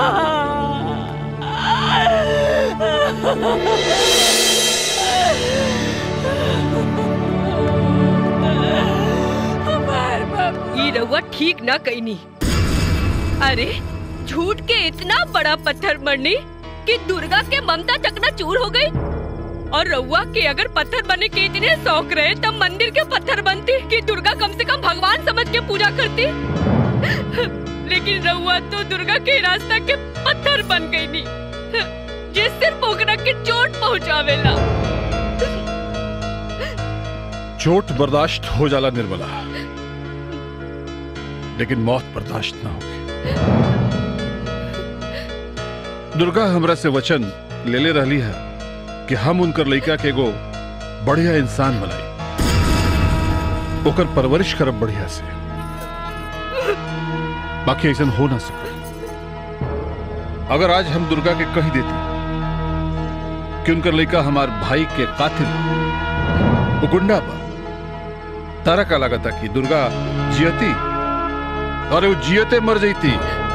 ई रउआ ठीक ना कईनी अरे झूठ के इतना बड़ा पत्थर मरनी कि दुर्गा के ममता चकना चूर हो गई और रउआ के अगर पत्थर बनने के इतने शौक रहे तब मंदिर के पत्थर बनती कि दुर्गा कम से कम भगवान समझ के पूजा करती लेकिन रउआ तो दुर्गा के रास्ता के पत्थर बन गई नी जिस सिर्फ ओकरा के चोट पहुंचावेला चोट बर्दाश्त हो जाला निर्मला लेकिन मौत बर्दाश्त ना होगी दुर्गा हमरा से वचन ले ले रहली है कि हम उनकर लड़का के एगो बढ़िया इंसान बनाई ओकर परवरिश करब बढ़िया से बाकी ऐसा हो ना सके अगर आज हम दुर्गा के कही देती कि उनकर लड़का हमार भाई के कातिल वो गुंडा बा तारा का लागता कि दुर्गा जियती और वो जियते मर जईती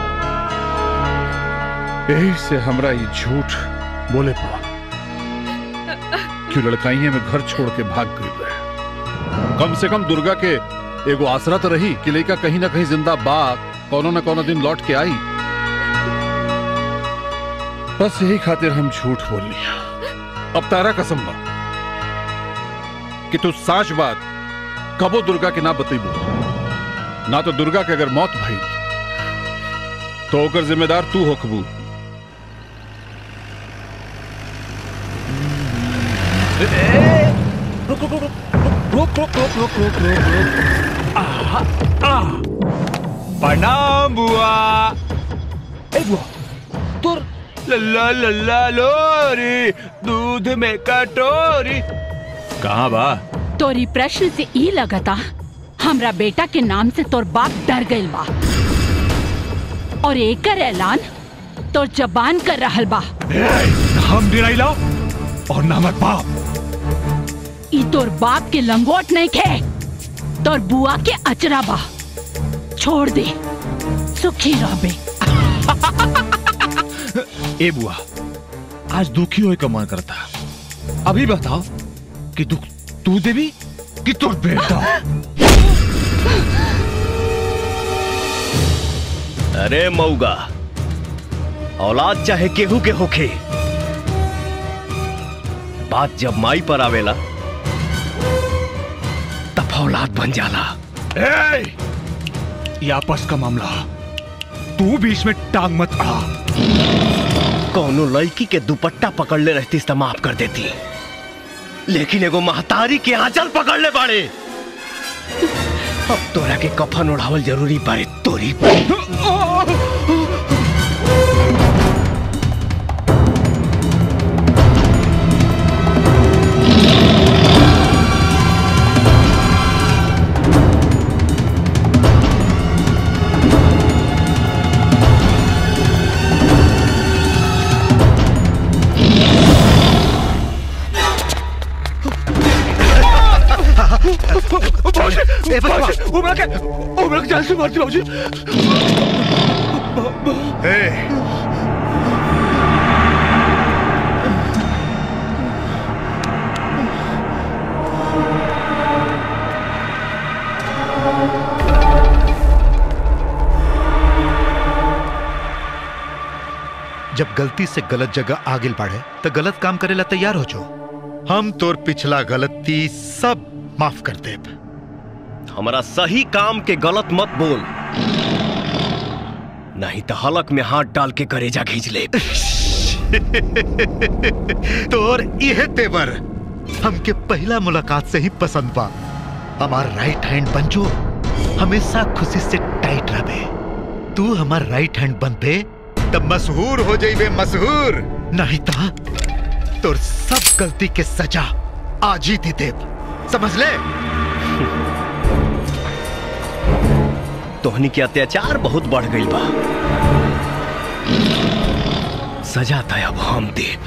यही से हमरा ये झूठ बोले पड़ा क्यों लड़काइये में घर छोड़ के भाग गई रहे कम से कम दुर्गा के एगो आसरा तो रही कि लड़का कहीं ना कहीं जिंदा बा कोनो न कोनो दिन लौट के आई बस यही खातिर हम झूठ बोल लिया अब तारा कसम बा कि तू साच बात कबो दुर्गा के ना बतेबू ना तो दुर्गा के अगर मौत भई तो ओकर जिम्मेदार तू होखबू रुक रुक रुक रुक रुक रुक रुक रुक रुक रुक आहा, आ प्रणाम बुआ ए बुआ तोर लल्ला लल्ला लोरी दूध में कटोरी कहाँ बा तोरी प्रश्न से ई लगता हमरा बेटा के नाम से तोर बाप डर गइल बा और एकर ऐलान तोर जबान कर रहल बा हम डिराइला और नामक बाप ई तोर बाप के लंगोट नहीं खे तोर बुआ के अचरा बा छोड़ दे सुखी रहबे ए बुआ आज दुखी होए का मन करता अभी बताओ कि दुख तू देवी कि तोर बेटा अरे मऊगा औलाद चाहे केहू के होखे बात जब माई पर आवेला तब औलाद बन जाला ए, ये आपस का मामला तू बीच में टांग मत अड़ा कौनो लड़की के दुपट्टा पकड़ ले रहती तो माफ कर देती लेकिन एगो महतारी के आंचल पकड़ ले बाड़े अब तोरा के कफन उड़ावल जरूरी बारे तोरी बाबूजी, बाबूजी, उमरा के उमरा के जान से मारती बाबूजी जब गलती से गलत जगह आगे बढ़े तो गलत काम करे ला तैयार हो जाओ हम तोर पिछला गलती सब माफ कर दे हमारा सही काम के गलत मत बोल नहीं तो हलक में हाथ डाल के करेजा खींच ले तोर यह तेवर हमके पहला मुलाकात से ही पसंद बा हमार राइट हैंड बन जो हमेशा खुशी से टाइट रहे तू हमार राइट हैंड बनबे तब मशहूर हो जाइबे मशहूर नहीं ता तोर सब गलती के सजा आज ही दी देव समझ ले तोहनी के अत्याचार बहुत बढ़ गई बा सजा तय अब हम देव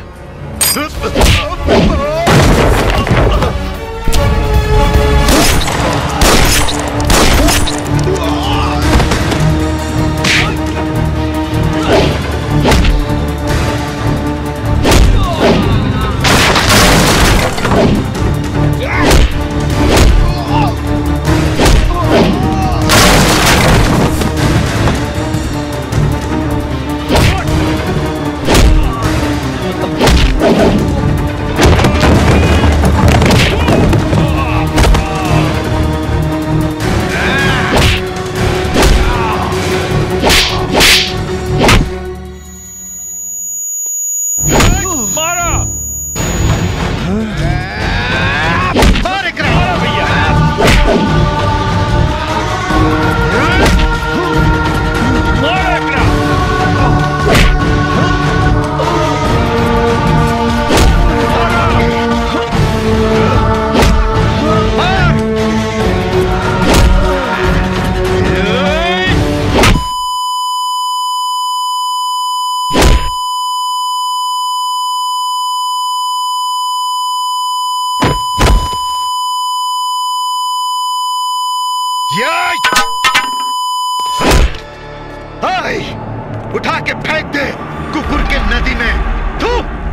फेंक दे कुकुर के नदी में थू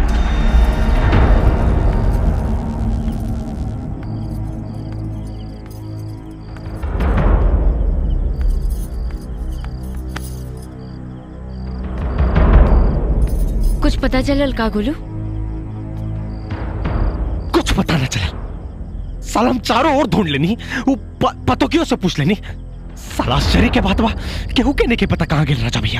कुछ पता चलल का गोलू कुछ पता न चला साला हम चारों ओर ढूंढ लेनी वो प- पतोकियों से पूछ लेनी साला आश्चर्य के बात बा केहू के नहीं के पता कहाँ गेल राजा भैया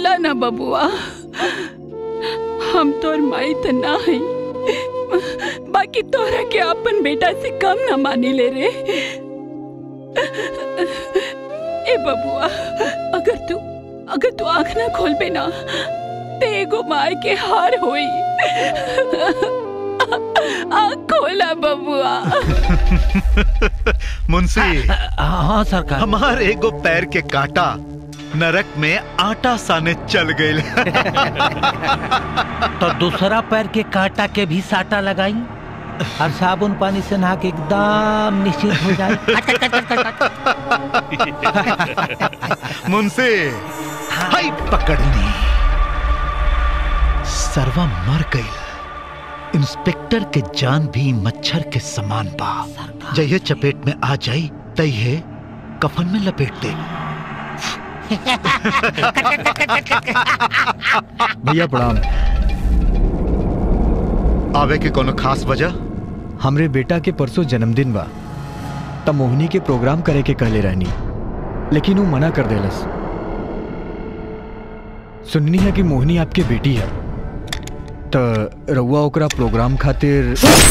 बोला ना बबुआ हम तोर माई त ना है बाकी तोरा के अपन बेटा से कम ना मानी ले रे ए बबुआ अगर तू अगर तू आँख ना खोलबे ना ते एगो माय के हार होई आँख खोला बबुआ मुंशी हाँ सरकार हमार एगो पैर के कांटा नरक में आटा साने चल गए तो दूसरा पैर के कांटा के भी साटा लगाई और साबुन पानी से नहा के एकदम निश्चित हो जाए मुंशी हाय पकड़नी सरवा मर गई इंस्पेक्टर के जान भी मच्छर के समान बा जइए चपेट में आ जाई तइहे कफन में लपेट दे भैया प्रणाम आवे के कोनो खास वजह हमरे बेटा के परसों जन्मदिन बा त मोहिनी के प्रोग्राम करे के कहले रहनी लेकिन वो मना कर देलस सुननी है कि मोहिनी आपके बेटी है त रउआ ओकरा प्रोग्राम खातिर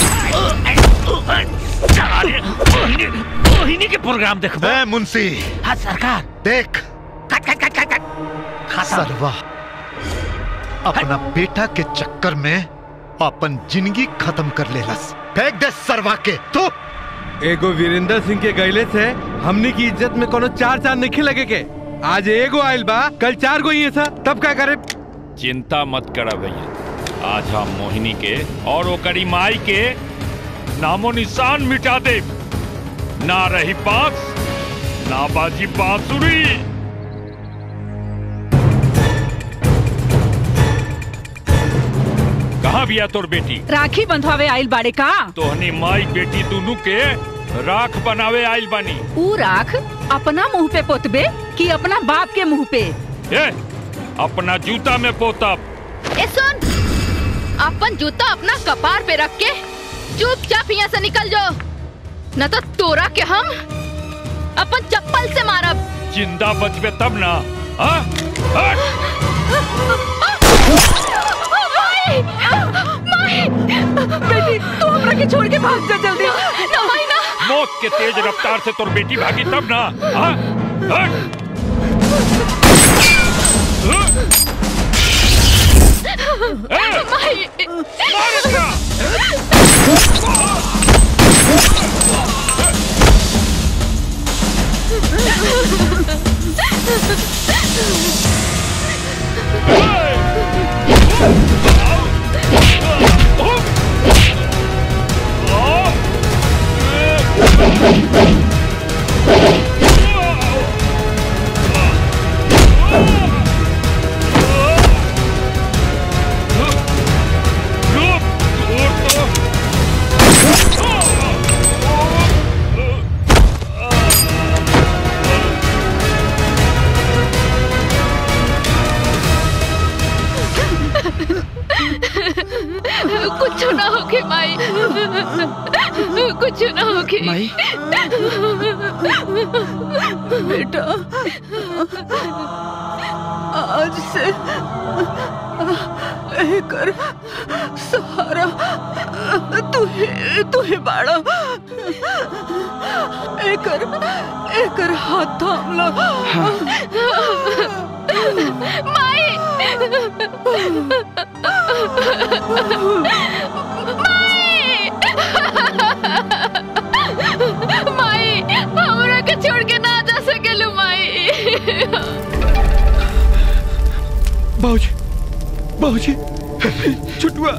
मोहिनी के प्रोग्राम देखबो ए मुंशी हाँ सरकार देख कट कट कट कट कट सरवा अपना बेटा के चक्कर में अपन जिंदगी खत्म कर लेलस फेंक दे सरवा के तू एगो वीरेंद्र सिंह के गैले से हमनी की इज्जत में कोनो चार चार नहीं लगे के आज एगो आयल बा कल चार गो ही था तब क्या करे चिंता मत करा भैया आज हम मोहिनी के और ओकरी माई के नामो निशान मिटा दे ना रही बांस ना बाजी बांसुरी कहाँ बिया तोर बेटी राखी बंधवावे आइल बाड़े का तोहनी माई बेटी दोनों के राख बनावे आइल बानी ऊ राख अपना मुंह पे पोतबे कि अपना बाप के मुंह पे ए अपना जूता में पोतब ए सुन अपन जूता अपना कपार पे रख के चुपचाप यहाँ से निकल जाओ न तो तोरा के हम अपन चप्पल से मारब जिंदा बचबे तब ना हाँ? हट! माई! माई! बेटी तू हमरा के छोड़ के भाग जा जल्दी ना माई ना मौत के तेज रफ्तार से तोर बेटी भागी तब ना हाँ? हट! माई मार इसका! कुछ ना होके माई कुछ ना होके माई? बेटा आज से एकर सहारा तू ही तू ही बाड़ा एकर एकर हाथ थाम लो माई माई हमरा के छोड़ के ना जा सकेलू माई बाबूजी बाबूजी छुटुआ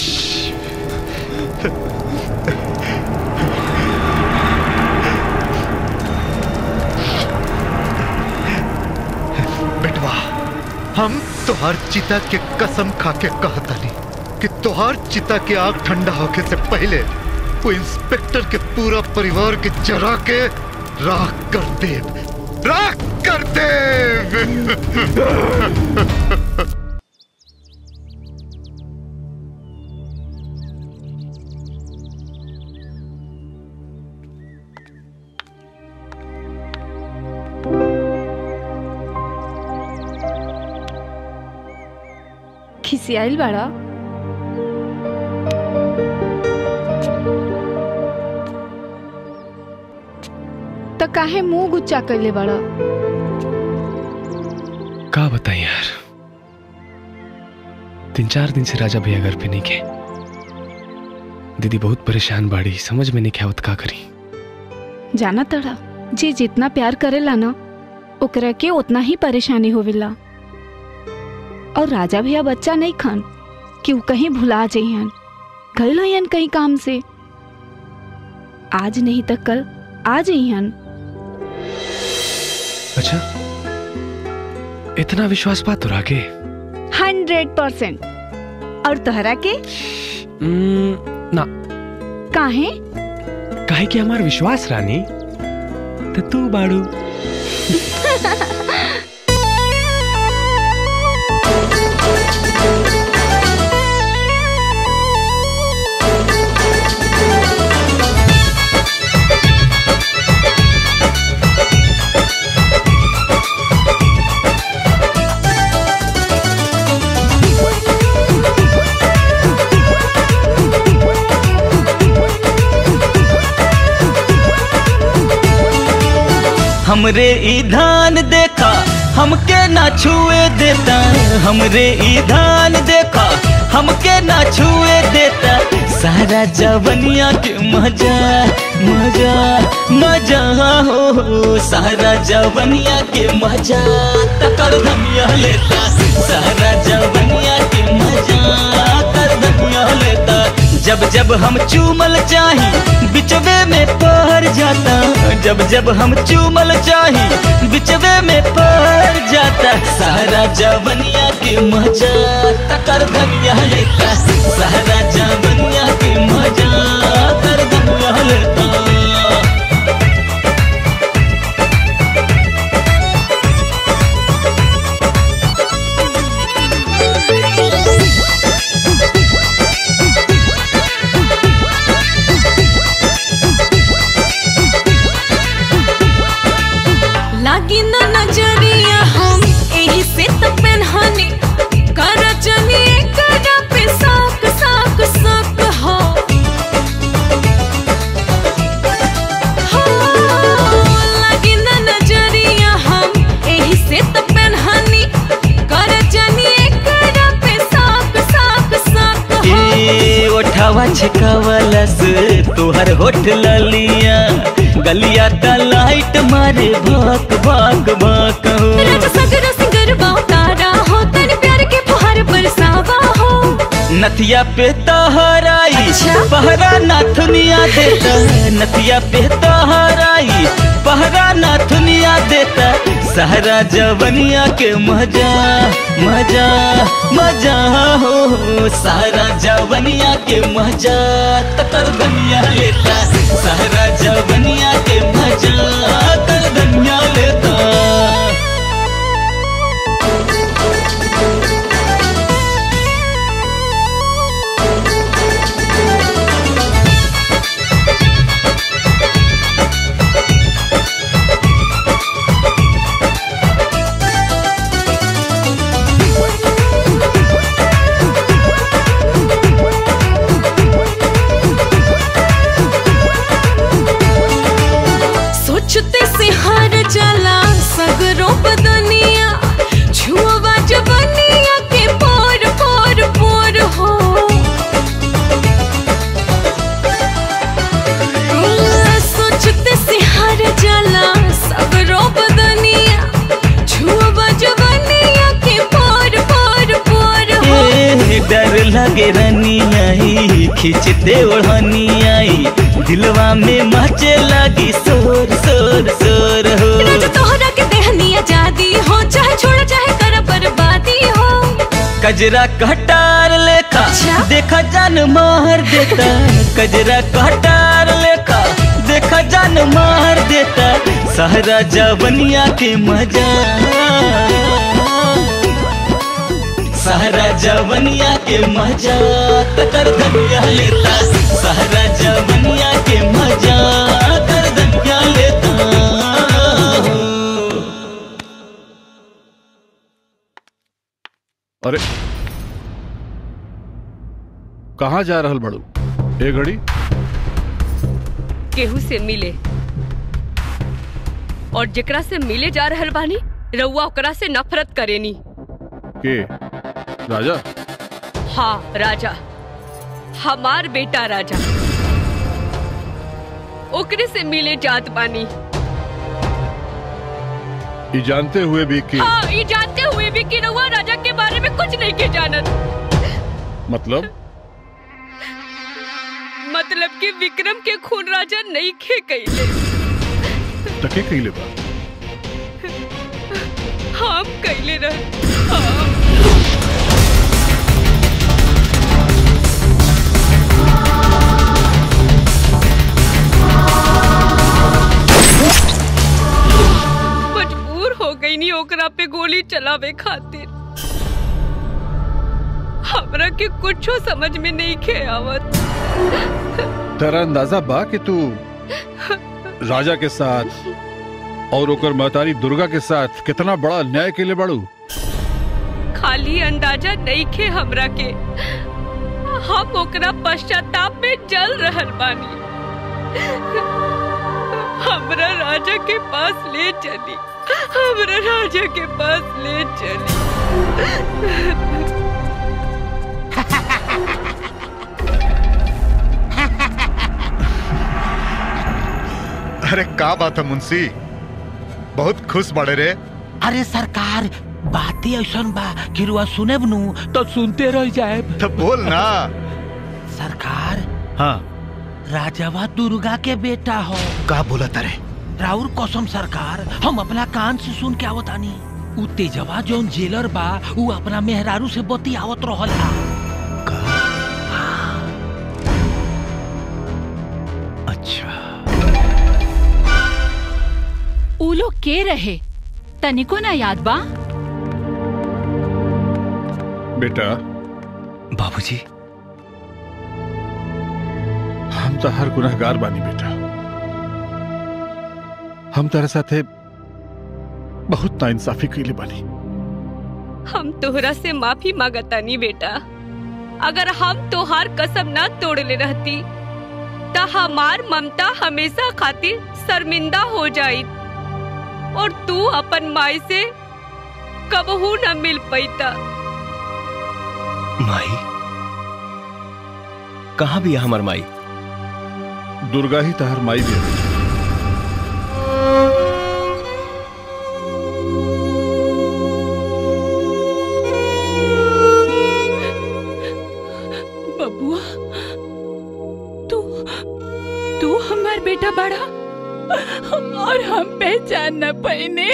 बेटवा हम तोहार चिता के कसम खा के कहतानी कि तोहार चिता के आग ठंडा होके से पहले वो इंस्पेक्टर के पूरा परिवार के जरा के राख कर देव राख कर देव खिसियाइल बाड़ा तो काहे मुंह गुच्चा कैले बाड़ा का बताएं यार तीन चार दिन से राजा भैया घर पे नहीं गए दीदी बहुत परेशान बाड़ी समझ में नहीं क्या होत का करी जाना तड़ा जे जितना प्यार करेला ना ओकरा के उतना ही परेशानी होवेला और राजा भैया बच्चा नहीं खान कि वो कहीं भुला जइहन गइल हन कहीं काम से आज नहीं तो कल आ जइहन अच्छा इतना विश्वास बात तो रागे हंड्रेड परसेंट और तोहरा के ना काहे काहे कि हमार विश्वास रानी तो तू बाड़ू हमरे ई धान देखा हमके ना छुए देता हमरे ई धान देखा हमके ना छुए देता सारा जवनिया के मजा मजा मजा हो हो, सारा जवनिया के मजा तकर धनिया लेता सारा जवनिया के मजा कर धनिया लेता जब जब हम चूमल चाही बिचवे में पहर जाता जब जब हम चूमल चाही बिचवे में पहर जाता सारा जवनिया के मजा तकर धनिया लेता सारा जवनिया के मजा कर धनिया लेता लागी ना नजरिया हम एही से तो पेनहनी कर जनी कर पे साक साक साक हो हो, लागी ना नजरिया हम एही से तो पेनहनी कर जनी कर पे साक साक साक हो ए ओठावा छकावलस तोहर होठ ललिया गलिया त लाइट मारे भक भक भक हो राजा सगर सिंगर तारा हो तन प्यार के फुहार बरसावा हो नथिया पे तहराई पहरा नाथुनिया देता नथिया पे तहराई पहरा नाथुनिया देता सहरा जवनिया के मजा मजा मजा हो हो, सारा जवनिया के मजा तकर दुनिया लेता सहरा जवनिया के मजा तर दुनिया लेता सोचते से हार जाला सगरों बदनिया छुआ जवनिया के पोर पोर पोर हो सोचते से हार जाला सगरों बदनिया छुआ जवनिया के पोर पोर पोर हो ए, डर लगे रनियाई खींचते ओढ़नियाई दिलवा में मचे लगी शोर शोर शोर हो राजा तोहरा के देहनी आजादी हो चाहे छोड़ चाहे कर बर्बादी हो कजरा कटार लेखा देखा जान मार देता कजरा कटार लेखा देखा जान मार देता सहरा जवनिया के मजा सहरा जवनिया के मजा तकर धनिया लेता सहरा जवनिया के मजा कर धनिया लेता अरे कहाँ जा रहल बड़ू ए घड़ी केहू से मिले और जेकरा से मिले जा रहल बानी रउआ ओकरा से नफरत करेनी के राजा हाँ राजा हमार बेटा राजा ओकरे से मिले जात बानी ये जानते हुए भी कि हाँ ये जानते हुए भी कि रउआ राजा के बारे में कुछ नहीं के जानत मतलब मतलब कि विक्रम के खून राजा नहीं खे कैले तके कैले बा हम कैले रह मजबूर हो गई नी ओकरा पे गोली चलावे खातिर हमरा के कुछो समझ में नहीं खे आवत तेरा अंदाजा बा कि तू राजा के साथ और ओकर महतारी दुर्गा के साथ कितना बड़ा अन्याय के लिए बड़ू खाली अंदाजा नहीं खे हमरा के हम ओकरा पश्चाताप में जल रहल बानी हमरा राजा के पास ले चली हमरा राजा के पास ले चली अरे का बात है मुंशी बहुत खुश बड़े रे अरे सरकार बातें ऐसा बा कि रुआ सुने नु तो सुनते रह जाए तो बोल ना सरकार हाँ राजावा दुर्गा के बेटा हो का बोला तारे राउर कसम सरकार हम अपना कान से सुन के आवतानी उ तेजवा जौन जेलर बा उ अपना मेहरारू से बती आवत रहल हा अच्छा उ लोग के रहे तनिको ना याद बा बेटा बाबूजी हम तो हर गुनहगार बानी बेटा हम तेरे साथे बहुत नाइंसाफी कैले बानी हम तोहरा से माफी मांगतानी बेटा अगर हम तोहार कसम ना तोड़ले रहती त हमार ममता हमेशा खातिर शर्मिंदा हो जाई और तू अपन माई से कबहू न मिल पैता माई कहाँ भी है हमार माई दुर्गा ही तहर माई भी है बबुआ तू तू हमार बेटा बड़ा और हम पहचान न पाइने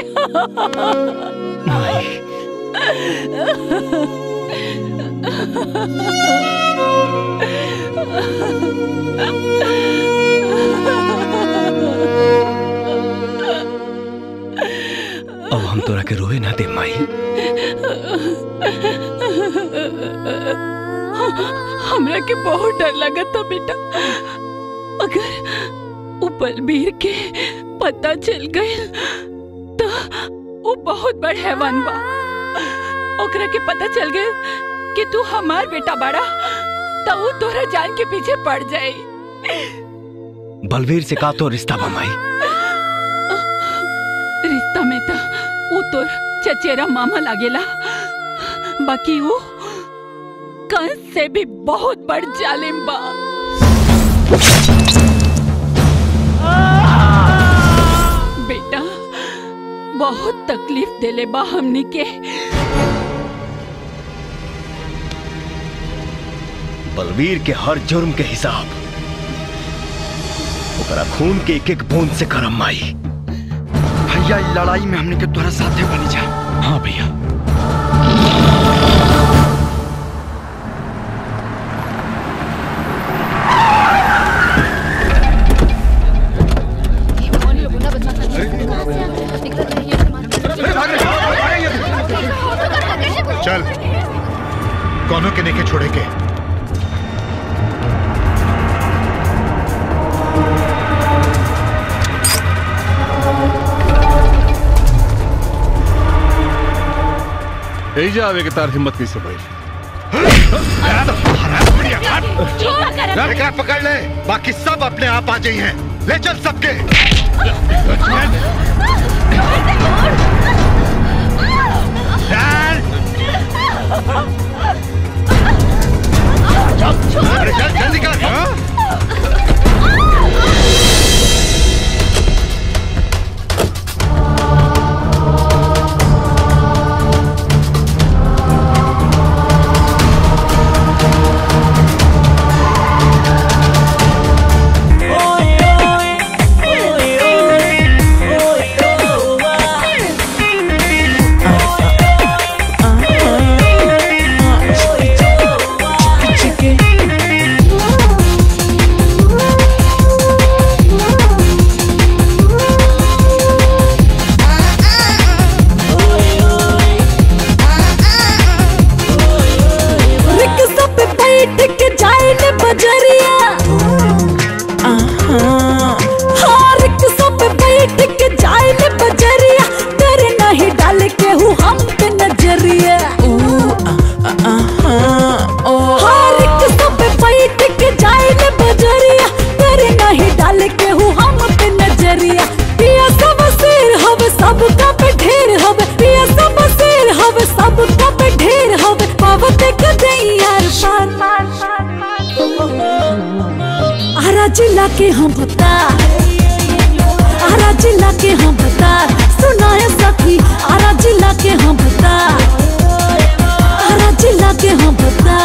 अब हम तोरा के रोए ना दे माई हमरा के बहुत डर लगा था बेटा अगर वो बलबीर के पता चल गए तो वो बहुत बड़ हैवान बा ओकरा के पता चल गए कि तू हमार बेटा बड़ा तो वो तोरा जान के पीछे पड़ जाए बलवीर से का तो रिश्ता बा माई रिश्ता में तो वो तोर चचेरा मामा लागेला बाकी वो कंस से भी बहुत बड़ जालिम बा बेटा बहुत तकलीफ देले बा हमनी के बलवीर के हर जुर्म के हिसाब ओकरा खून के एक एक बूंद से करम माई भैया ई लड़ाई में हमने के तोरा साथे बनी जा हाँ भैया चल कौनों के नेके छोड़े के एजा आवे के तार हिम्मत कैसे भाई छोड़ कर एकरा पकड़ ले बाकी सब अपने आप आ जाई हैं ले चल सबके अरे चल जल्दी कर रिक्शा पे बैठ के जाए ने बजरिया हाँ रिक्शा पे बैठ के जाए ने बजरिया तेरे नहीं डाल के हूँ हम पे नजरिया हाँ रिक्शा पे बैठ के जाए ने बजरिया तेरे नहीं डाल के हूँ हम पे नजरिया पिया सब सिर हवे सबका पे ढेर हवे पिया सब सिर हवे सबका पे ढेर हवे पावत के दे यार पार आरा जिला के हम बता आरा जिला के हम बता सुनाए सखी आरा जिला के हम बता आरा जिला के हम बता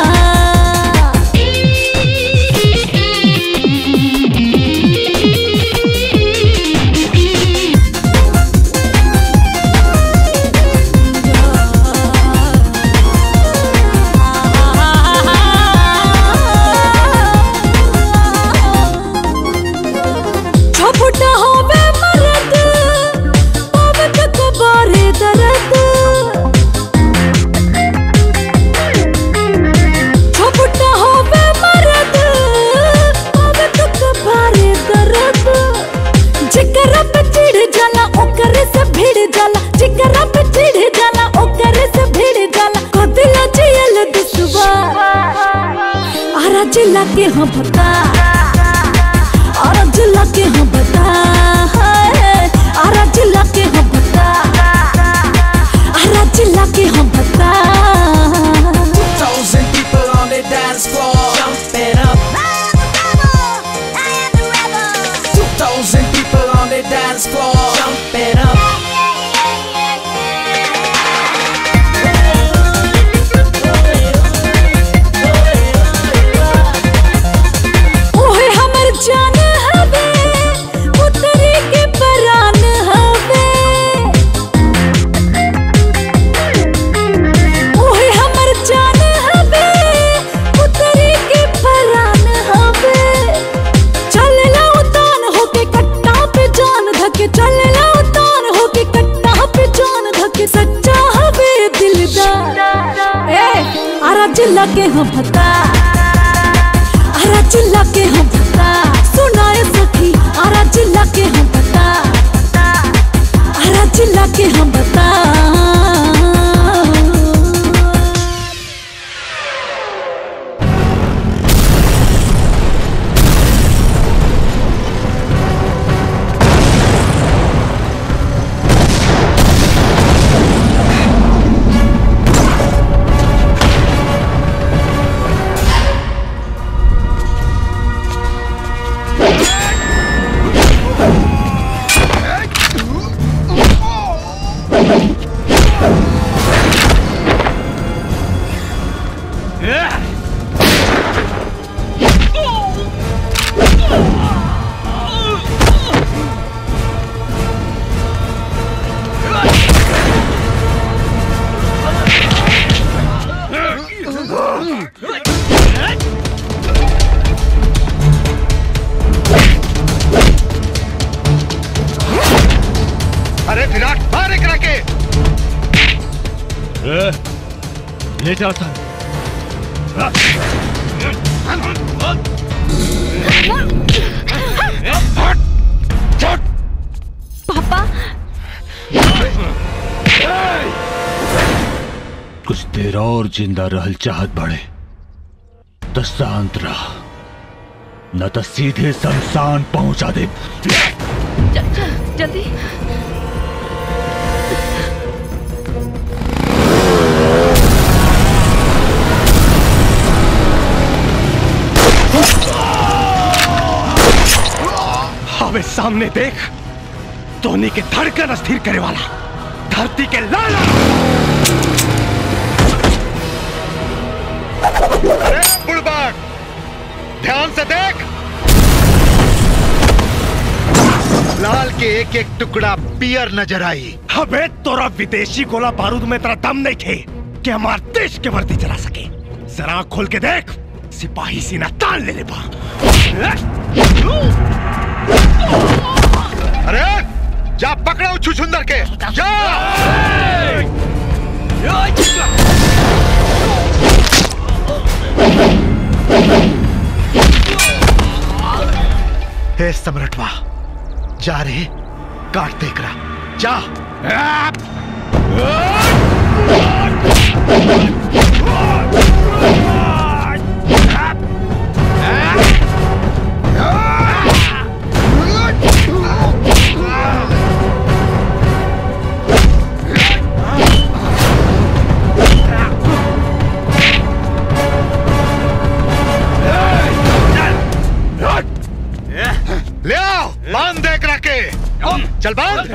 झपटा होवे मरद पावे तक बारे दर्द झपटा होवे मरद पावे तक बारे दर्द जिकरा पे चिढ़ जाला ओकरे से भिड़ जाला जिकरा पे चिढ़ जाला ओकरे से भिड़ जाला कदिला जियल दुसवा आरा जिला के हम बता आरा जिला के हम बता हाय, आरा जिला के हम बता आरा जिला के हम बता Thousand people on the dance floor, jump it up. Two thousand people on the dance floor, jump it up. ओहे हमर जान हवे उतरी के परान हवे ओहे हमर जान हवे उतरी के परान हवे चलला उतान होके कट्टा पे जान धके चलला उतान होके कट्टा पे जान धके सच्चा हवे दिलदार ए आरा जिला के हम बता आरा चिल्ला के हम बता सुनाए सखी आरा चिल्ला के हम बता आरा चिल्ला के हम बता अरे विराट मार एकरा के ले जाओ था पापा कुछ देर और जिंदा रहल चाहत बड़े तो शांत रह न तो सीधे शमशान पहुंचा दे चल चल जल्दी हमें सामने देख धोनी के धड़कन अस्थिर करे वाला धरती के लाला अरे बुड़बक ध्यान से देख लाल के एक एक टुकड़ा पियर नजर आई हमें तोरा विदेशी गोला बारूद में तेरा दम नहीं थे कि हमारे देश के वर्दी चला सके जरा आँख खोल के देख सिपाही सीना तान ले ले बा अरे जा पकड़ो छुछुंदर के जा हे सम्राटवा जा रे काट देख रहा जा ले आओ बांध देख रखे चल बांध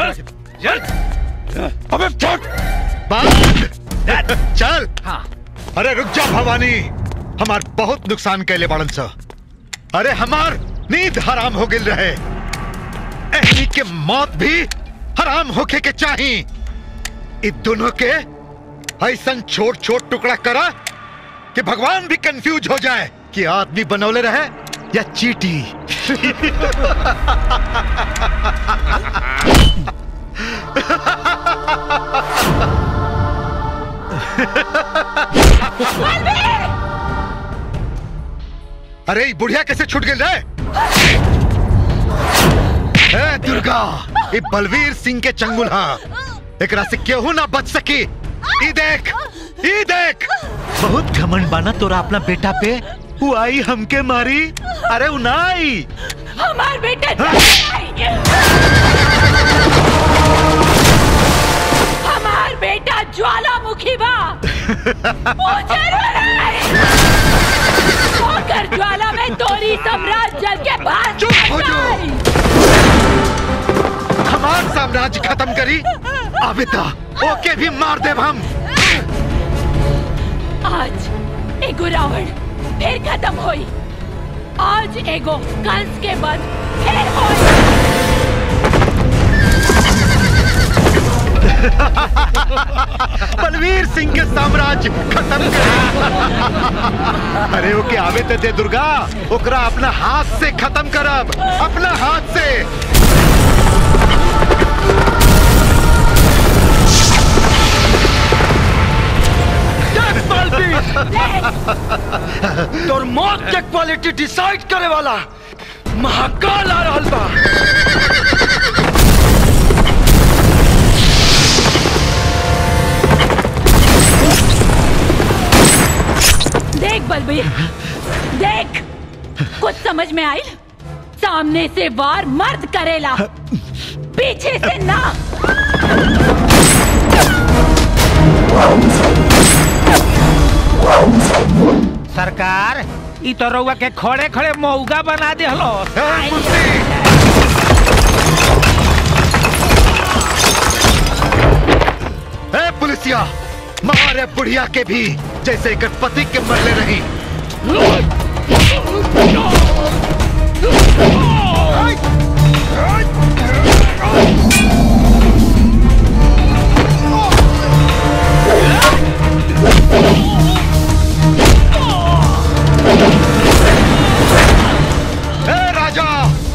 अबे छोड़ बांध चल अरे रुक जा भवानी हमार बहुत नुकसान कैले बड़न सा अरे हमार नींद हराम हो गिल रहे एहनी के मौत भी हराम होके के चाही इ दोनों के ऐसा छोट छोट टुकड़ा करा कि भगवान भी कंफ्यूज हो जाए कि आदमी बनौले रहे या चीटी अरे ई बुढ़िया कैसे छूट गई रे ए दुर्गा ये बलवीर सिंह के चंगुल हा एकरा से केहू ना बच सकी ई देख ई देख बहुत घमंड बाना तोरा अपना बेटा पे वो आई हमके मारी अरे वो ना आई हमार बेटा हमार बेटा ज्वालामुखी बा मुझे होकर ज्वाला में तोरी सम्राट जल के बाहर चुप हो हमार साम्राज्य खत्म करी आबिता ओके भी मार दे हम आज एगो रावण फिर खत्म होई आज एगो कंस के बाद फिर होई बलवीर सिंह के साम्राज्य खत्म कर अरे ओके आवे ते दे दुर्गा ओकरा अपना हाथ से खत्म करब अपना हाथ से तोर मौत के क्वालिटी डिसाइड करे वाला महाकाल आ रहल बा देख बलबीर देख कुछ समझ में आई सामने से वार मर्द करेला पीछे से ना सरकार ई तो रउआ के खड़े खड़े मौगा बना दे हलो ए पुलिसिया मारे बुढ़िया के भी जैसे एक पति के मरले रही ए राजा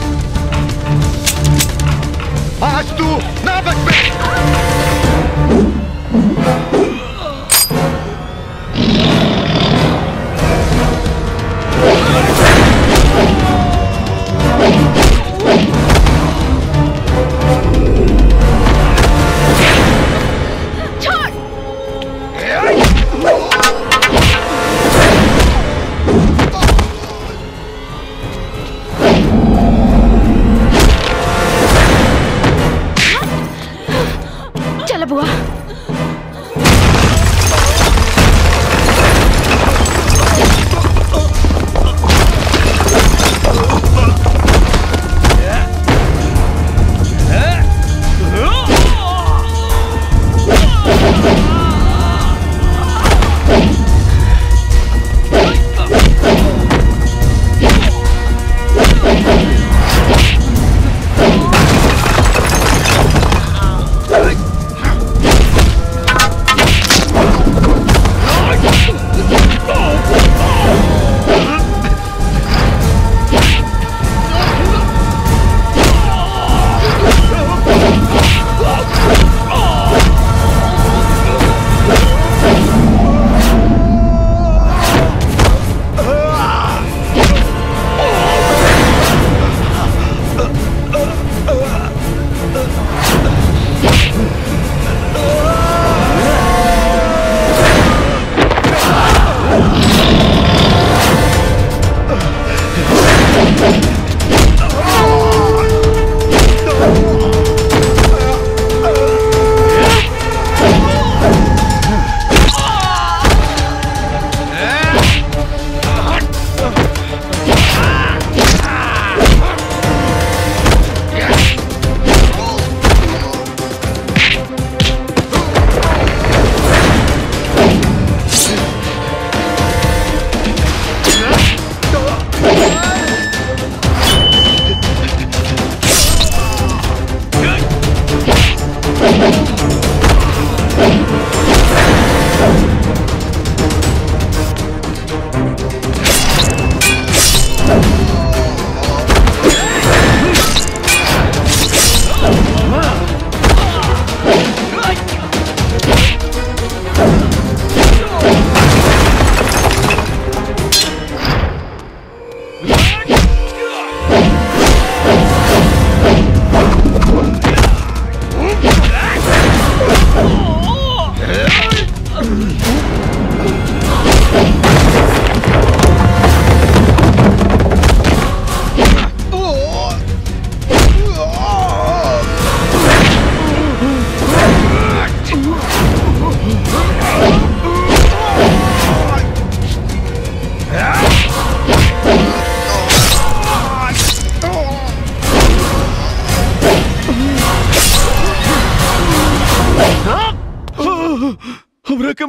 आज तू ना बच पे छोड़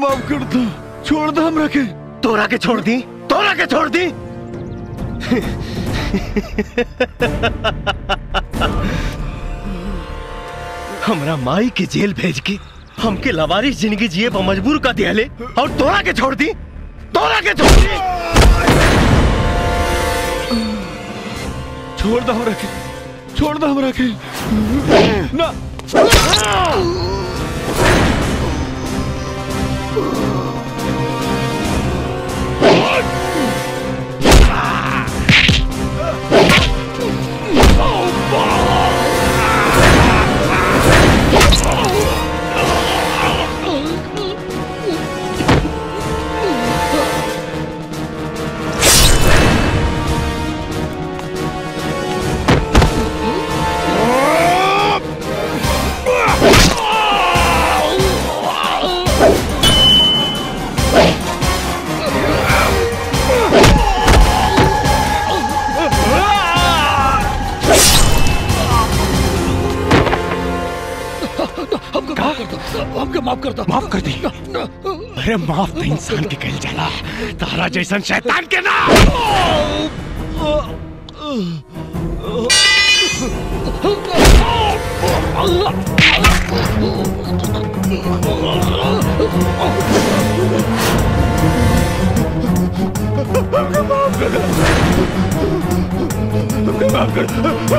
माफ कर दो छोड़ दो हमरा के तोरा के छोड़ दी तोरा के छोड़ दी हमरा माई के जेल भेज के हमके लवारिस जिंदगी जिए पर मजबूर कर दिया ले और तोरा के छोड़ दी तोरा के छोड़ दी छोड़ दो हमरा के छोड़ दो हमरा के ना हमको माफ कर दो हमको माफ कर दो माफ कर दी अरे माफ तो इंसान के कहल जाला तारा जैसन शैतान के ना माफ कर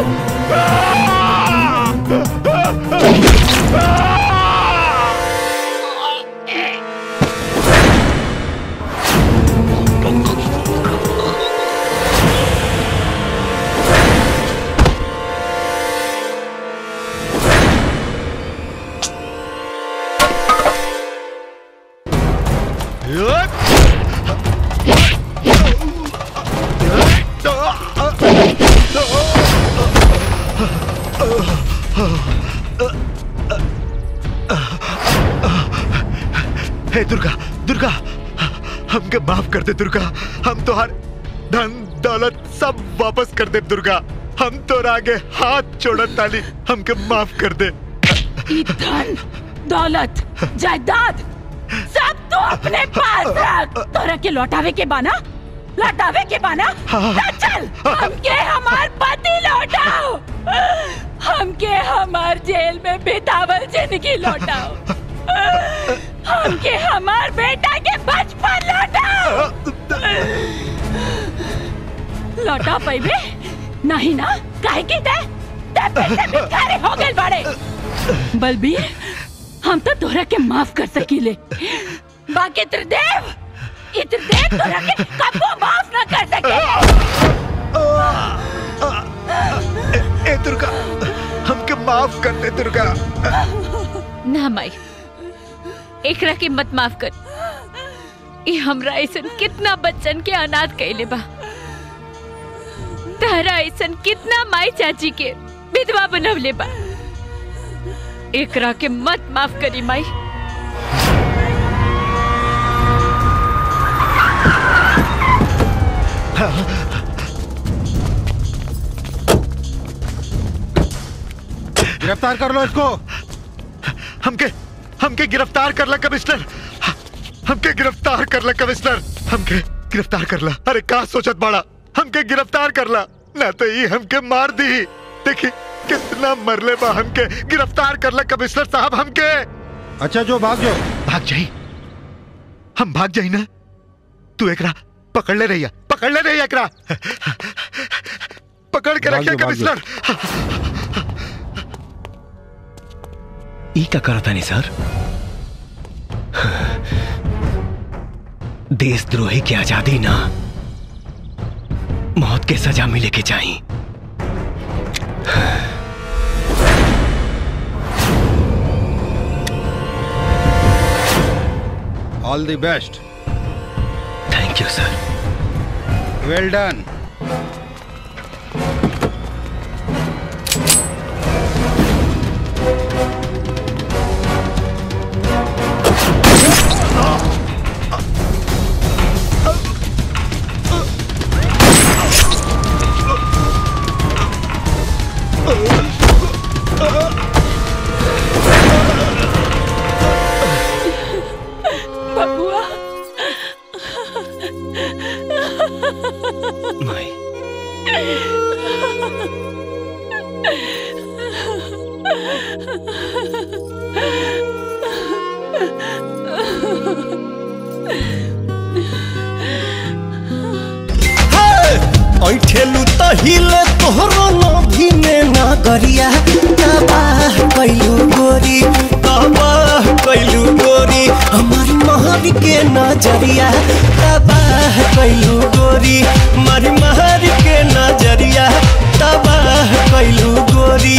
हे दुर्गा दुर्गा हमके माफ कर दे दुर्गा हम तो हर धन दौलत सब वापस कर दे दुर्गा हम तो आगे हाथ छोड़त ताली हमके माफ कर दे ई धन दौलत जायदाद सब तो अपने पास रख तोरा के लौटावे के बाना लौटावे के बाना ना चल हमके हमार पति लौटाओ हमके हमार जेल में बितावल जिंदगी लौटाओ हमके हमार बेटा के बचपन लौटाओ लौटा पैबे नहीं ना काहे की ते ते बेटे भिखारी हो गए बड़े बलबीर हम तो तोरा के माफ कर सकीले बाकी त्रिदेव इत्रदेव तोरा के कबो माफ ना कर सके ए दुर्गा हमके माफ कर दे दुर्गा ना माई एकरा के मत माफ कर ये हमरा ऐसन कितना बच्चन के अनाथ कैले बा तारा ऐसन कितना माई चाची के विधवा बनवले बा एकरा के मत माफ करी माई गिरफ्तार कर लो इसको हमके हमके गिरफ्तार कर ला कमिश्नर हमके गिरफ्तार कर ला कमिश्नर हमके गिरफ्तार कर ला अरे का सोचत बाड़ा हमके गिरफ्तार कर ला ना तो ये हमके मार दी देखी कितना मरले बा हमके गिरफ्तार कर ला कमिश्नर साहब हमके अच्छा जो भाग जाओ भाग जाई हम भाग जाई ना तू एकरा पकड़ ले रही पकड़ ले रही एकरा पकड़ के भाग रखिए जाओ, भाग जाओ। कमिश्नर ई का करता नहीं सर देशद्रोही की आजादी ना मौत के सजा मिले के चाहिए all the best thank you sir well done बैठेलू त हिले तोहरो नभी में नगरिया तबाह कैलू गोरी तबाह कैलू गोरी हमारी महर के नजरिया तबाह कैलू गोरी मारी महर के नजरिया तबाह कैलू गोरी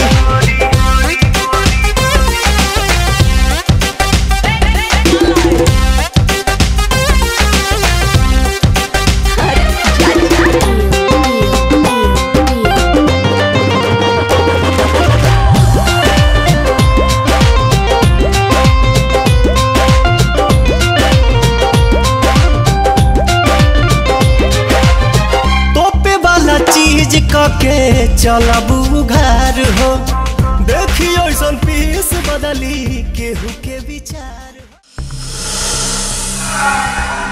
तोपे वाला चीज कके चलबू घर हो देखियो ऐसन पीस बदली केहू के विचार